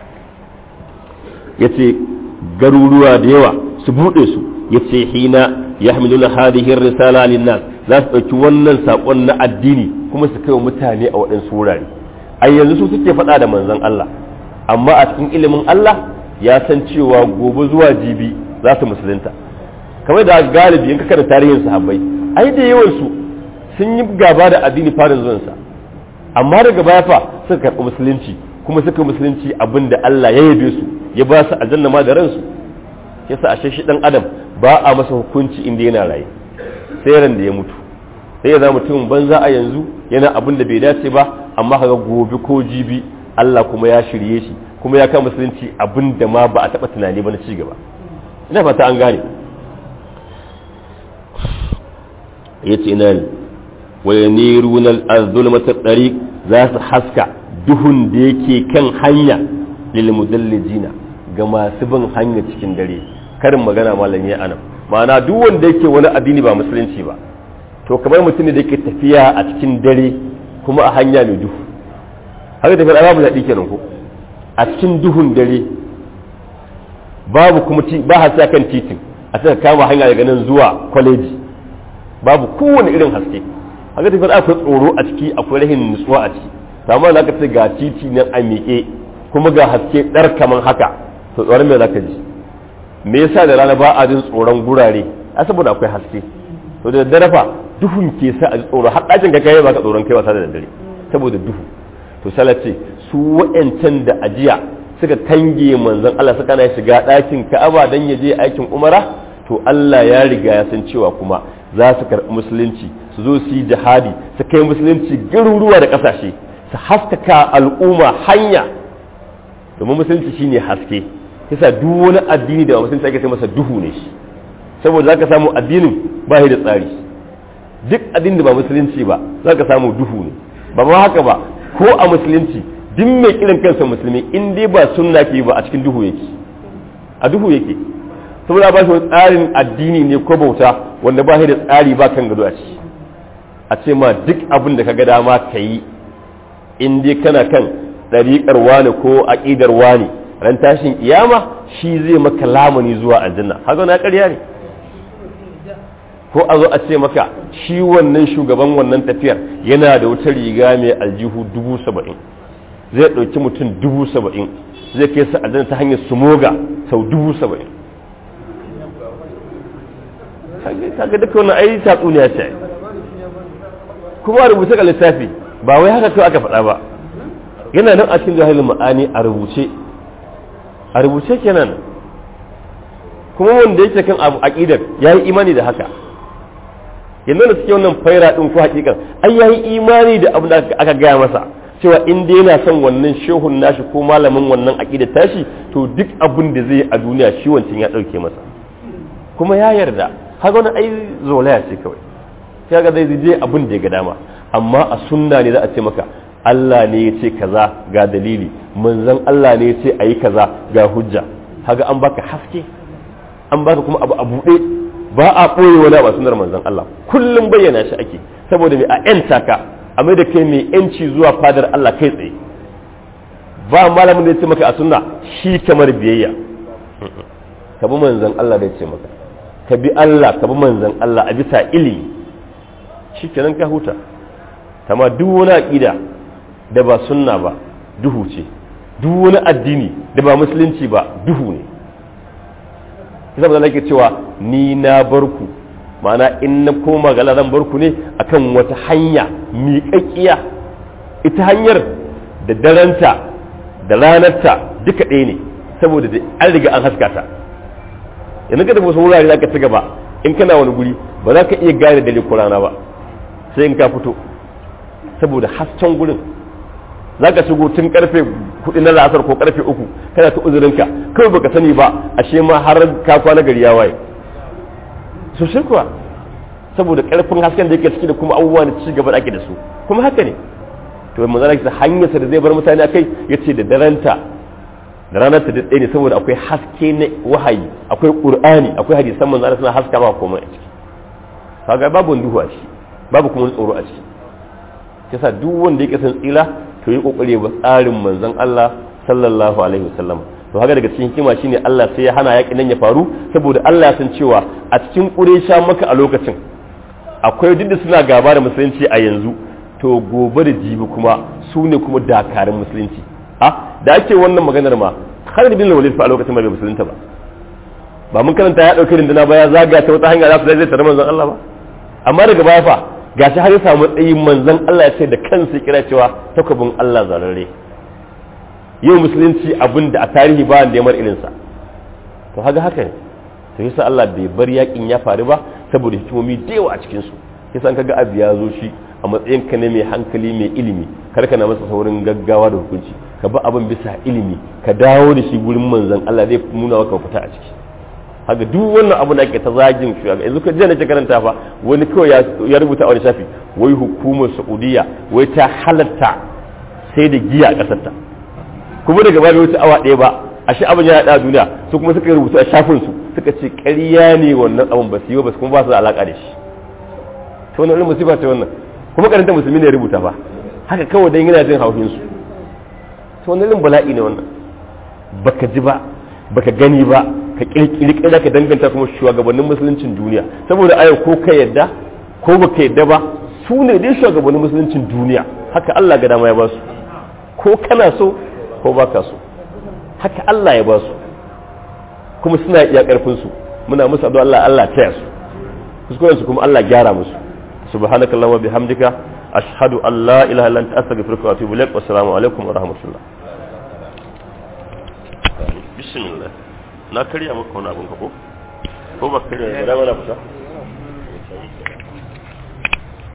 yace garuruwa da yawa su bude su yace hina yahmiluna hadhihi ar-risala lin-nas za su dauki wannan sakon na addini kuma su kai wa mutane a waɗansu wurare a yanzu su suke faɗa da manzon Allah amma a cikin ilimin Allah ya san cewa gobe zuwa jibi za su musulunta kamar da galibi in ka kada tarihin sahabbai ai da yawan su sun yi gaba da addini farin zuwansa amma daga baya fa suka karɓi musulunci kuma suka musulunci abin da Allah ya yabe su ya ba su aljanna ma da ransu yasa ashe shi dan adam ba a masa hukunci inda yana raye sai ran da ya mutu sai ya zama mutumin banza a yanzu yana abin da bai dace ba amma kaga gobe ko jibi Allah kuma ya shirye shi kuma ya kama musulunci abin da ma ba a taɓa tunani ba na ci gaba ina fata an gane ya ce ina ne wa yaniruna al-zulmata tariq za su haska duhun da yake kan hanya lil mudallijina ga masu bin hanya cikin dare karin magana malami anan ma'ana duk wanda yake wani addini ba musulunci ba to kamar mutum da yake tafiya a cikin dare kuma a hanya mai duhu haka tafiya babu daɗi kenan ko a cikin duhun dare babu kuma ba haske kan titin a saka kama hanya daga nan zuwa kwaleji babu kowane irin haske haka tafiya akwai tsoro a ciki akwai rahin nutsuwa a ciki amma da aka ce ga titi nan a miƙe kuma ga haske ɗar kaman haka to tsoron me zaka ji me yasa da rana ba a jin tsoron gurare a saboda akwai haske to da daddare fa duhun ke sa a ji tsoro har ɗakin ka kai ba ka tsoron kai wasa da daddare saboda duhu to ce su wa'ancan da ajiya suka tange manzon Allah suka na shiga ɗakin Ka'aba dan ya je aikin Umara to Allah ya riga ya san cewa kuma za su karɓi musulunci su zo su yi jihadi su kai musulunci garuruwa da ƙasashe su haskaka al'umma hanya domin musulunci shine haske kisa duk wani addini da musulunci ake sai masa duhu ne shi saboda zaka samu addinin ba shi da tsari duk addinin da ba musulunci ba zaka samu duhu ne ba ma haka ba ko a musulunci duk mai kiran kansa musulmi in dai ba sunna ke ba a cikin duhu yake a duhu yake saboda ba shi tsarin addini ne ko bauta wanda ba shi da tsari ba kan gado a ciki a ce ma duk abin da ka ga dama ka yi in dai kana kan ɗariƙar wani ko aƙidar wani ran tashin kiyama shi zai maka lamuni zuwa aljanna haka na ƙarya ne ko a zo a ce maka shi wannan shugaban wannan tafiyar yana da wata riga mai aljihu dubu saba'in zai ɗauki mutum dubu saba'in zai kai su aljanna ta hanyar sumoga sau dubu saba'in kaga duka wannan ai tatsuniya ce kuma rubuce ga littafi ba wai haka kawai aka faɗa ba yana nan a cikin jahilin ma'ani a rubuce a rubuce kenan kuma wanda yake kan abu aqidar yayi imani da haka yanzu da suke wannan faira din ko hakikan ai yayi imani da abin da aka gaya masa cewa in dai yana son wannan shehun nashi ko malamin wannan aqidar tashi to duk abin da zai a duniya shi wancan ya dauke masa kuma ya yarda haka wani ai zolaya ce kawai kaga zai je abin da ya ga dama amma a sunna ne za a ce maka Allah ne ya ce kaza ga dalili manzon Allah ne ya ce ayi kaza ga hujja haga an baka haske an baka kuma abu a buɗe ba a ɓoye wani ba sunar manzon Allah kullum bayyana shi ake saboda mai a yanta ka a mai da kai mai yanci zuwa fadar Allah kai tsaye ba malamin da ya ce maka a sunna shi kamar biyayya ka bi manzon Allah da ya ce maka ka bi Allah ka bi manzon Allah a bisa ilimi shi kenan ka huta kama duk wani aƙida da ba sunna ba duhu ce duk wani addini da ba musulunci ba duhu ne kisa ba ke cewa ni na barku ma'ana in na koma ga zan barku ne akan wata hanya miƙaƙƙiya ita hanyar da daranta da ranarta duka ɗaya ne saboda an riga an haska ta yanzu ka tafi wasu wurare za ka ci gaba in kana wani guri ba za ka iya gane dare ko rana ba sai in ka fito saboda hasken gurin za ka shigo tun karfe hudu na la'asar ko karfe uku kana ta uzurinka kawai baka sani ba ashe ma har ka kwana gari ya waye so shi kuwa saboda karfin hasken da yake ciki da kuma abubuwa da ci gaba da ake da su kuma haka ne to manzara ki hanyar sa da zai bar mutane akai yace da daranta da ranar ta daɗe ne saboda akwai haske na wahayi akwai qur'ani akwai hadisan manzara suna haska ma komai a ciki kaga babu duhu a ciki babu kuma tsoro a ciki yasa duk wanda yake san tsira to yi kokari ba tsarin manzon Allah sallallahu alaihi wasallam to haka daga cikin hikima shine Allah sai ya hana yakin nan ya faru saboda Allah ya san cewa a cikin Quraysha maka a lokacin akwai duk da suna gaba da musulunci a yanzu to gobe da jibi kuma su ne kuma dakarun musulunci a da ake wannan maganar ma Khalid bin Walid fa a lokacin bai musulunta ba ba mun karanta ya dauki rinduna ba ya zaga ta wata hanya za su zai tare manzon Allah ba amma daga baya fa gashi har ya samu matsayin manzon Allah ya ce da kansa kira cewa takobin Allah zarare yau musulunci abin da a tarihi ba da yamar irinsa to haka haka ne to yasa Allah bai bar yakin ya faru ba saboda hikimomi da yawa a cikin su yasa kaga abu ya zo shi a matsayin ka ne mai hankali mai ilimi kar ka na masa saurin gaggawa da hukunci ka ba abin bisa ilimi ka dawo da shi gurin manzon Allah zai nuna maka fita a ciki haka duk wannan abu da ake ta zagin shi yanzu ka je na karanta fa wani kawai ya rubuta a wani shafi wai hukumar Saudiya wai ta halatta sai da giya a kasar ta kuma daga baya wuce awa ɗaya ba a shi abin ya yaɗa duniya su kuma suka rubuta a shafin su suka ce ƙarya ne wannan abin ba su yi ba su kuma ba su da alaƙa da shi to wannan irin musiba ce wannan kuma karanta musulmi ne rubuta ba haka kawai dan yana jin haushin su to wannan irin bala'i ne wannan baka ji ba baka gani ba ka kirkiri kira ka danganta kuma shugabannin musuluncin duniya saboda ayo ko ka yadda ko baka yadda ba su ne dai shugabannin musuluncin duniya haka Allah ga dama ya ba su ko kana so ko baka so haka Allah ya ba su kuma suna iya karfin su muna musu addu'a Allah Allah taya su kuskuren su kuma Allah gyara musu subhanakallahumma wa bihamdika ashhadu an la ilaha illa anta astaghfiruka wa atubu ilaik wassalamu alaikum wa rahmatullah bismillah na karya maka wani abin ka ko ko ba karya ba da mana fita